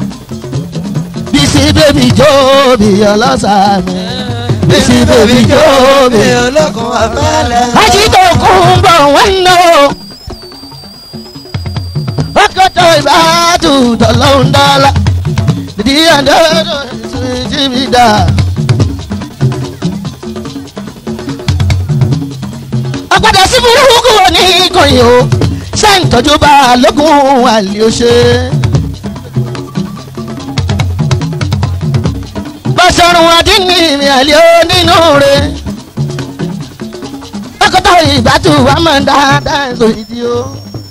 [SPEAKER 1] bísí bèbí jọ́wọ́ bí ọlọ́sà mi bísí bèbí jọ́wọ́ bí
[SPEAKER 2] olókun afẹ́lẹ́.
[SPEAKER 1] ajídọ̀ kún bọ̀ wọ́n nà ó. ọkọ̀ ọgọ́tọ̀ ìbátú tọ̀lọ́hún dọ́là dídí àdóòdò síbi dà. ọ̀padà sí burúkú ní ìkọyìn o ṣé ń tọ́jú bá a lókun àlè ó ṣe. bọ́sọ̀rùn àdínní mi àlè ó nínú rẹ̀ ọkọ̀tọ̀ ìbátú wa máa ń dáadáa lórí di o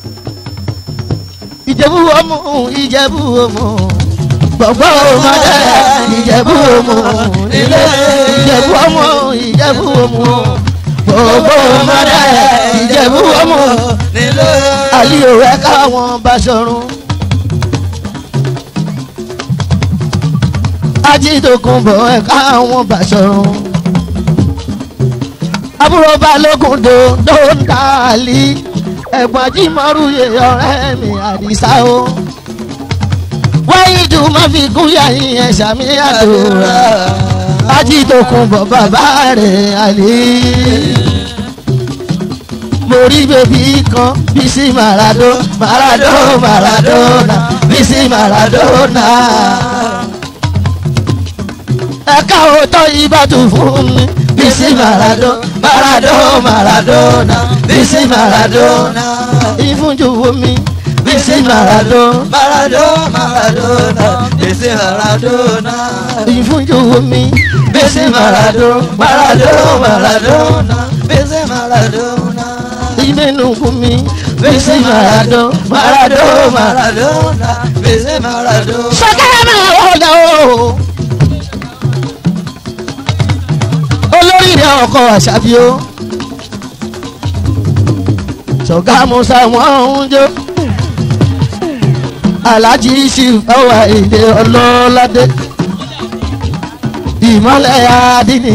[SPEAKER 1] ìjẹ̀bú ọmọ ìjẹ̀bú ọmọ gbọ̀gbọ́ ọmọdé ìjẹ̀bú ọmọ nílé ìjẹ̀bú ọmọ ìjẹ̀bú ọmọ gbọ̀gbọ́ ọmọdé ìjẹ̀bú ọmọ
[SPEAKER 2] nílé.
[SPEAKER 1] àlìyò rẹ̀ káwọn bá sọ̀rùn. ajídòkunbọ̀ ẹ̀ káwọn bá sọ̀rùn. àbúrò balógun dòdò ń dàlí ẹ̀gbọ́n jímọ̀rúyè ọ̀rẹ́ mi àdìsá o. wáyé dùn má fi gúnyà yín ẹ̀ sàmì àdúrà ajídòkunbọ̀ bàbá rẹ̀ àlè. mo rí bèbí kan bísí màràdó màràdó màràdónà bísí màràdónà. ẹ̀ka òótọ́ ìbátú fún mi bísí màràdó màràdó màràdónà bísí màràdónà. ìfúnjú mi bísí màràdó
[SPEAKER 2] Maradona, Maradona, ese Maradona.
[SPEAKER 1] ìfúnjú mi bísí màràdó màràdó màràdónà.
[SPEAKER 2] ese Maradona.
[SPEAKER 1] ìmẹ̀nù fún mi bísí màràdó màràdó màràdó.
[SPEAKER 2] Maradona, ese Maradona.
[SPEAKER 1] sọkẹ́rẹ́ máa wọlé o. olórí rẹ̀ ọkọ̀ àṣàbí o. sọ̀gá musa wọ́n ń jó. alájí sì fọwọ́ èdè ọlọ́ládé. ìmọ̀lẹ̀ adínì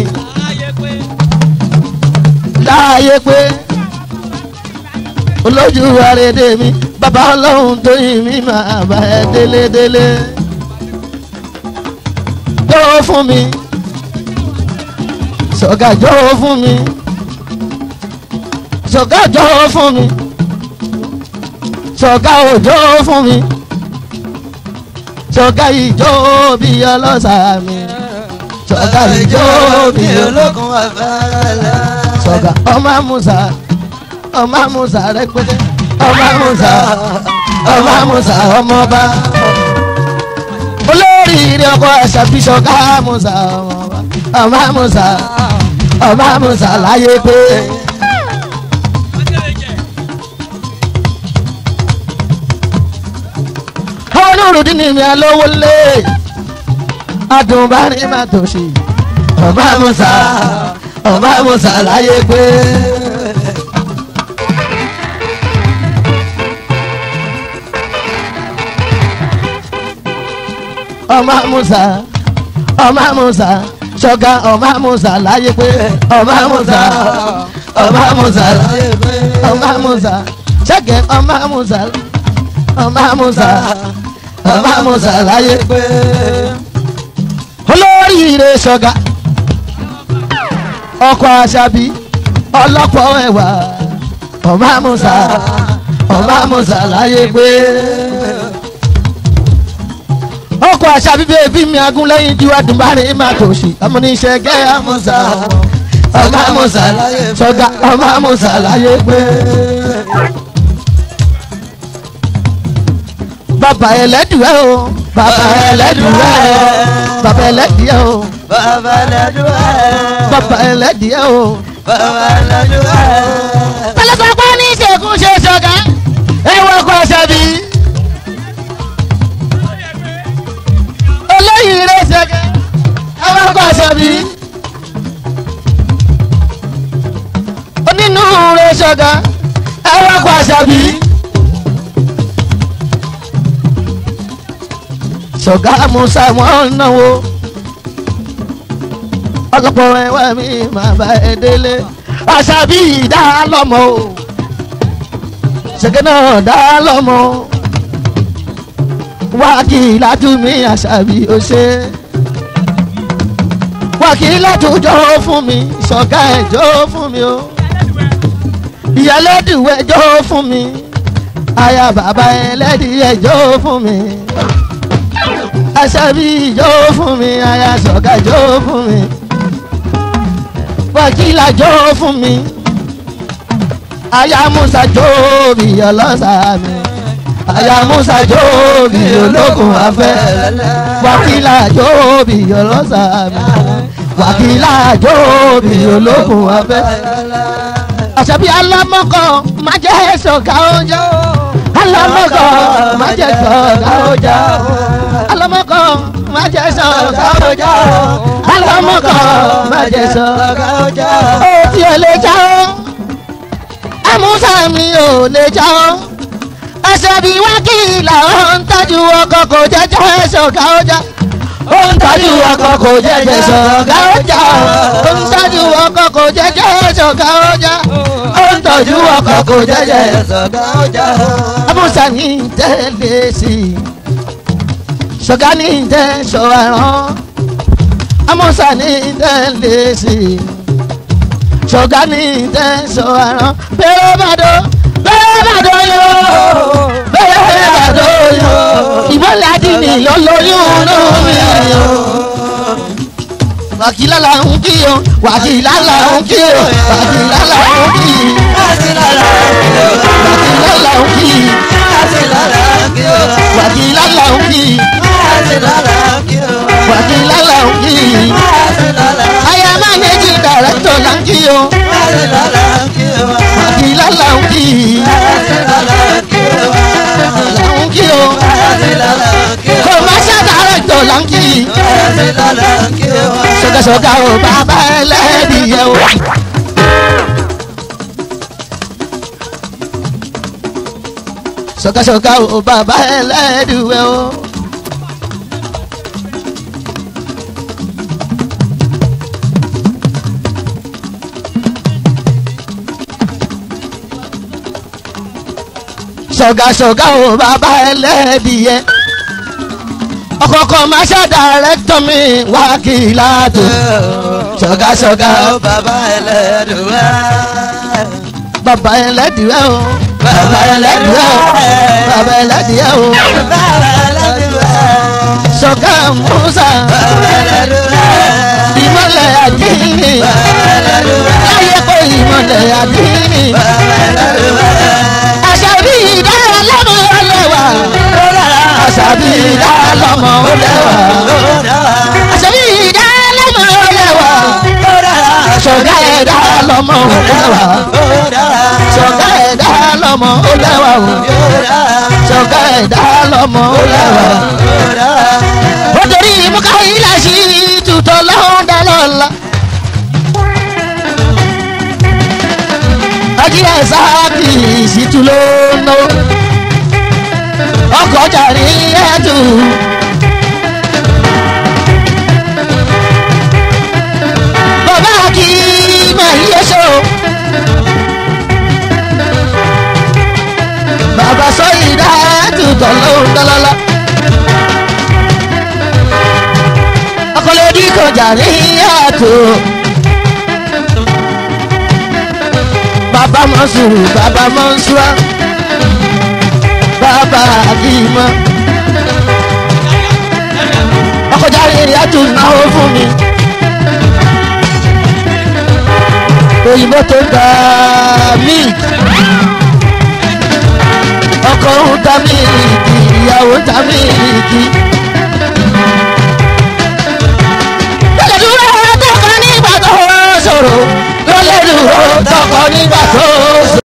[SPEAKER 1] láàyè pé olójú àrèdè mi bàbá ọlọ́run tó yìn mí máa bá ẹ délédélé jọ̀wọ́ fún mi sọ̀gá jọ̀wọ́ fún mi sọ̀gá jọ̀wọ́ fún mi sọ̀gá ò jọ̀wọ́ fún mi sọ̀gá ìjọ bí ọlọ́sà mi sọ̀gá ìjọ bí ọlọ́sà
[SPEAKER 2] ológun afárá.
[SPEAKER 1] sọ̀gá ọmọ musa ọmọ musa rẹpẹtẹ ọmọ musa ọmọ musa ọmọba olórí ilé ọkọ ẹsẹbí sọ̀gá musa ọmọba ọmọ musa ọmọ musa láyé pé. olùrùdí ni mi alówó lé adùnbárí má tó ṣe ọmọ musa ọmọ musa láyé pé. ọmọ musa ọmọ musa ṣọ̀gá ọmọ musa láyé pé ọmọ musa ọmọ musa láyé pé ọmọ musa ṣẹgẹ ọmọ musa ọmọ musa ọmọ musa láyé pé olóríire ṣọ̀gá ọkọ àṣàbí ọlọ́pọ̀ ẹ̀wà ọmọ musa ọmọ musa láyé pé ọkọ̀ àṣà bíbí ẹbí mi agún lẹ́yìn tí wàá dùn bá rìn má tó ṣì ọmọ ní iṣẹ́ gẹ́ àmúṣà ọmọ àmúṣà sọ̀gá ọmọ àmúṣà láyé pé. bàbá ẹlẹ́dùẹ́ o bàbá ẹlẹ́dùẹ́ bàbá ẹlẹ́dùẹ́ o
[SPEAKER 2] Bàbá lẹ́dùá.
[SPEAKER 1] bàbá ẹlẹ́dùẹ́ o.
[SPEAKER 2] Bàbá lẹ́dùá.
[SPEAKER 1] pẹlẹpẹ pẹ ní ìṣègùn ṣe sọ̀gá ẹ̀wọ̀n ọkọ̀ àṣà bíi. olóyìn rẹ ṣẹkẹ awakọ àṣàbí onínú rẹ ṣọgá awakọ àṣàbí ṣọgá musa wọn náwó ọlọpọ ẹwà mi máa bá ẹ délé àṣàbí dá lọmọ o ṣẹkẹ náà dá lọmọ o wákìlá tún mi àṣàbí ó ṣe wákìlá tún jọ fún mi ṣọ̀gá ẹ̀ jọ fún mi o ìyálẹ́dùwẹ̀ jọ fún mi aya bàbá ẹlẹ́dìyẹ jó fún mi aṣábí jó fún mi aya sọ̀gá jó fún mi wákìlá jó fún mi aya musa jó bí ọlọ́sà mi aya musa jó bí ológun afẹ́ wákìlá jó bí ọlọ́sà mi wákìlá jó bí ológun afẹ́ àṣàbí alámọ́kọ̀ má jẹ́ sọ̀gá ọjà alámọ́kọ̀ má jẹ́ sọ̀gá ọjà alámọ́kọ̀ má jẹ́ sọ̀gá ọjà alámọ́kọ̀ má jẹ́ sọ̀gá ọjà ó tí ò lè já ọ́ amúsà mi ò lè já ọ́ àṣàbí wákìlà ó ń tọ́jú ọkọ̀ kò jẹ́jẹ́ sọ̀gá ọjà ó ń tọ́jú ọkọ̀ kò jẹ́jẹ́ sọ̀gá ọjà ó ń tọ́jú ọkọ̀ kò jẹ́jẹ́ sọ̀gá ọjà ó ń tọ́jú ọkọ̀ kò jẹ́jẹ́
[SPEAKER 2] sọ̀gá ọjà.
[SPEAKER 1] amúsà ní tẹ́lẹ̀ sí i sọ̀gá ní tẹ́ sọ ẹ̀rán amúsà ní tẹ́lẹ̀ sí i sọ̀gá ní tẹ́ sọ ẹ̀rán bẹ́ẹ̀ bàdó bẹ́ẹ̀ bàdó yó bẹ́ẹ̀ bàdó yó ìmọ̀lẹ̀ àdínì ló lóyún lómi yó wàkìlá là ń kí o wàkìlá là ń kí o wàkìlá là ń kí
[SPEAKER 2] láti lára kí o.
[SPEAKER 1] wàkìlá là ń kí
[SPEAKER 2] láti lára kí o.
[SPEAKER 1] wàkìlá là ń kí
[SPEAKER 2] láti lára kí o.
[SPEAKER 1] wàkìlá là ń kí
[SPEAKER 2] láti lára
[SPEAKER 1] aya mánéjì dàrẹ́tọ̀ là ń kí o
[SPEAKER 2] láti lára kí o.
[SPEAKER 1] wàkìlá là ń kí
[SPEAKER 2] láti lára kí o.
[SPEAKER 1] là ń kí o
[SPEAKER 2] láti lára kí o.
[SPEAKER 1] kọ̀máṣá dàrẹ́tọ̀ là ń kí
[SPEAKER 2] láti lára kí o.
[SPEAKER 1] sọ̀gàsọ̀gà o bàbá ẹlẹ́dìyẹ o. sọ̀gàsọ̀gà o bàbá ẹlẹ́dìyẹ o. sọ̀gàsọ̀gà o bàbá ẹlẹ́dìyẹ ọkọ̀ọ̀kọ̀ máa ṣe dàrẹ́tọ̀ mi wákìlá tó sọ̀gàsọ̀gà o
[SPEAKER 2] bàbá ẹlẹ́dùnwá.
[SPEAKER 1] bàbá ẹlẹ́dìyẹ o bàbá ẹlẹ́dìyẹ o bàbá ẹlẹ́dìyẹ o
[SPEAKER 2] bàbá ẹlẹ́dùnwá.
[SPEAKER 1] sọ̀gà musa
[SPEAKER 2] bàbá ẹlẹ́dùnwá.
[SPEAKER 1] ìmọ̀lẹ̀ àdínì
[SPEAKER 2] bàbá ẹlẹ́dùnwá.
[SPEAKER 1] láyé pé ìmọ̀lẹ̀ àdínì
[SPEAKER 2] bàbá ẹlẹ́dùnwá.
[SPEAKER 1] àṣàbí ìdára lọ́mọ ọlẹ́wà àṣàbí ìdára lọ́mọ ọlẹ́wà àṣàbí ìdára lọ́mọ ọlẹ́wà sọ̀gà ẹ̀dá lọ́mọ ọlẹ́wà sọ̀gá ẹ̀dá lọ́mọ ó lẹ́wà o sọ̀gá ẹ̀dá lọ́mọ ó lẹ́wà. ó torí muka ilà sí tutọ́ lọ́hún dá lọ́la. ajílẹ̀ sáàkì ìsìtú ló ń ná ọkọ̀ jàrí ẹ̀dù. bàbá kì í máa yẹ ṣó. bàbá sọ ìdá tutọ́ lọ́hún dá lọ́la. ọkọlẹ́dí kọjá ní àtò. bàbá mọ́sùrù bàbá mọ́sùrà bàbá àdìmọ́. ọkọjá ní àtò náwó fún mi. òyìnbó tó ń ta mílìkì. ọkọ ń ta mílìkì ìyàwó ń ta mílìkì. lọ́lẹ̀ dúró tọkọ nígbà tó sọ̀rọ̀ lọ́lẹ̀ dúró tọkọ nígbà tó sọ̀rọ̀.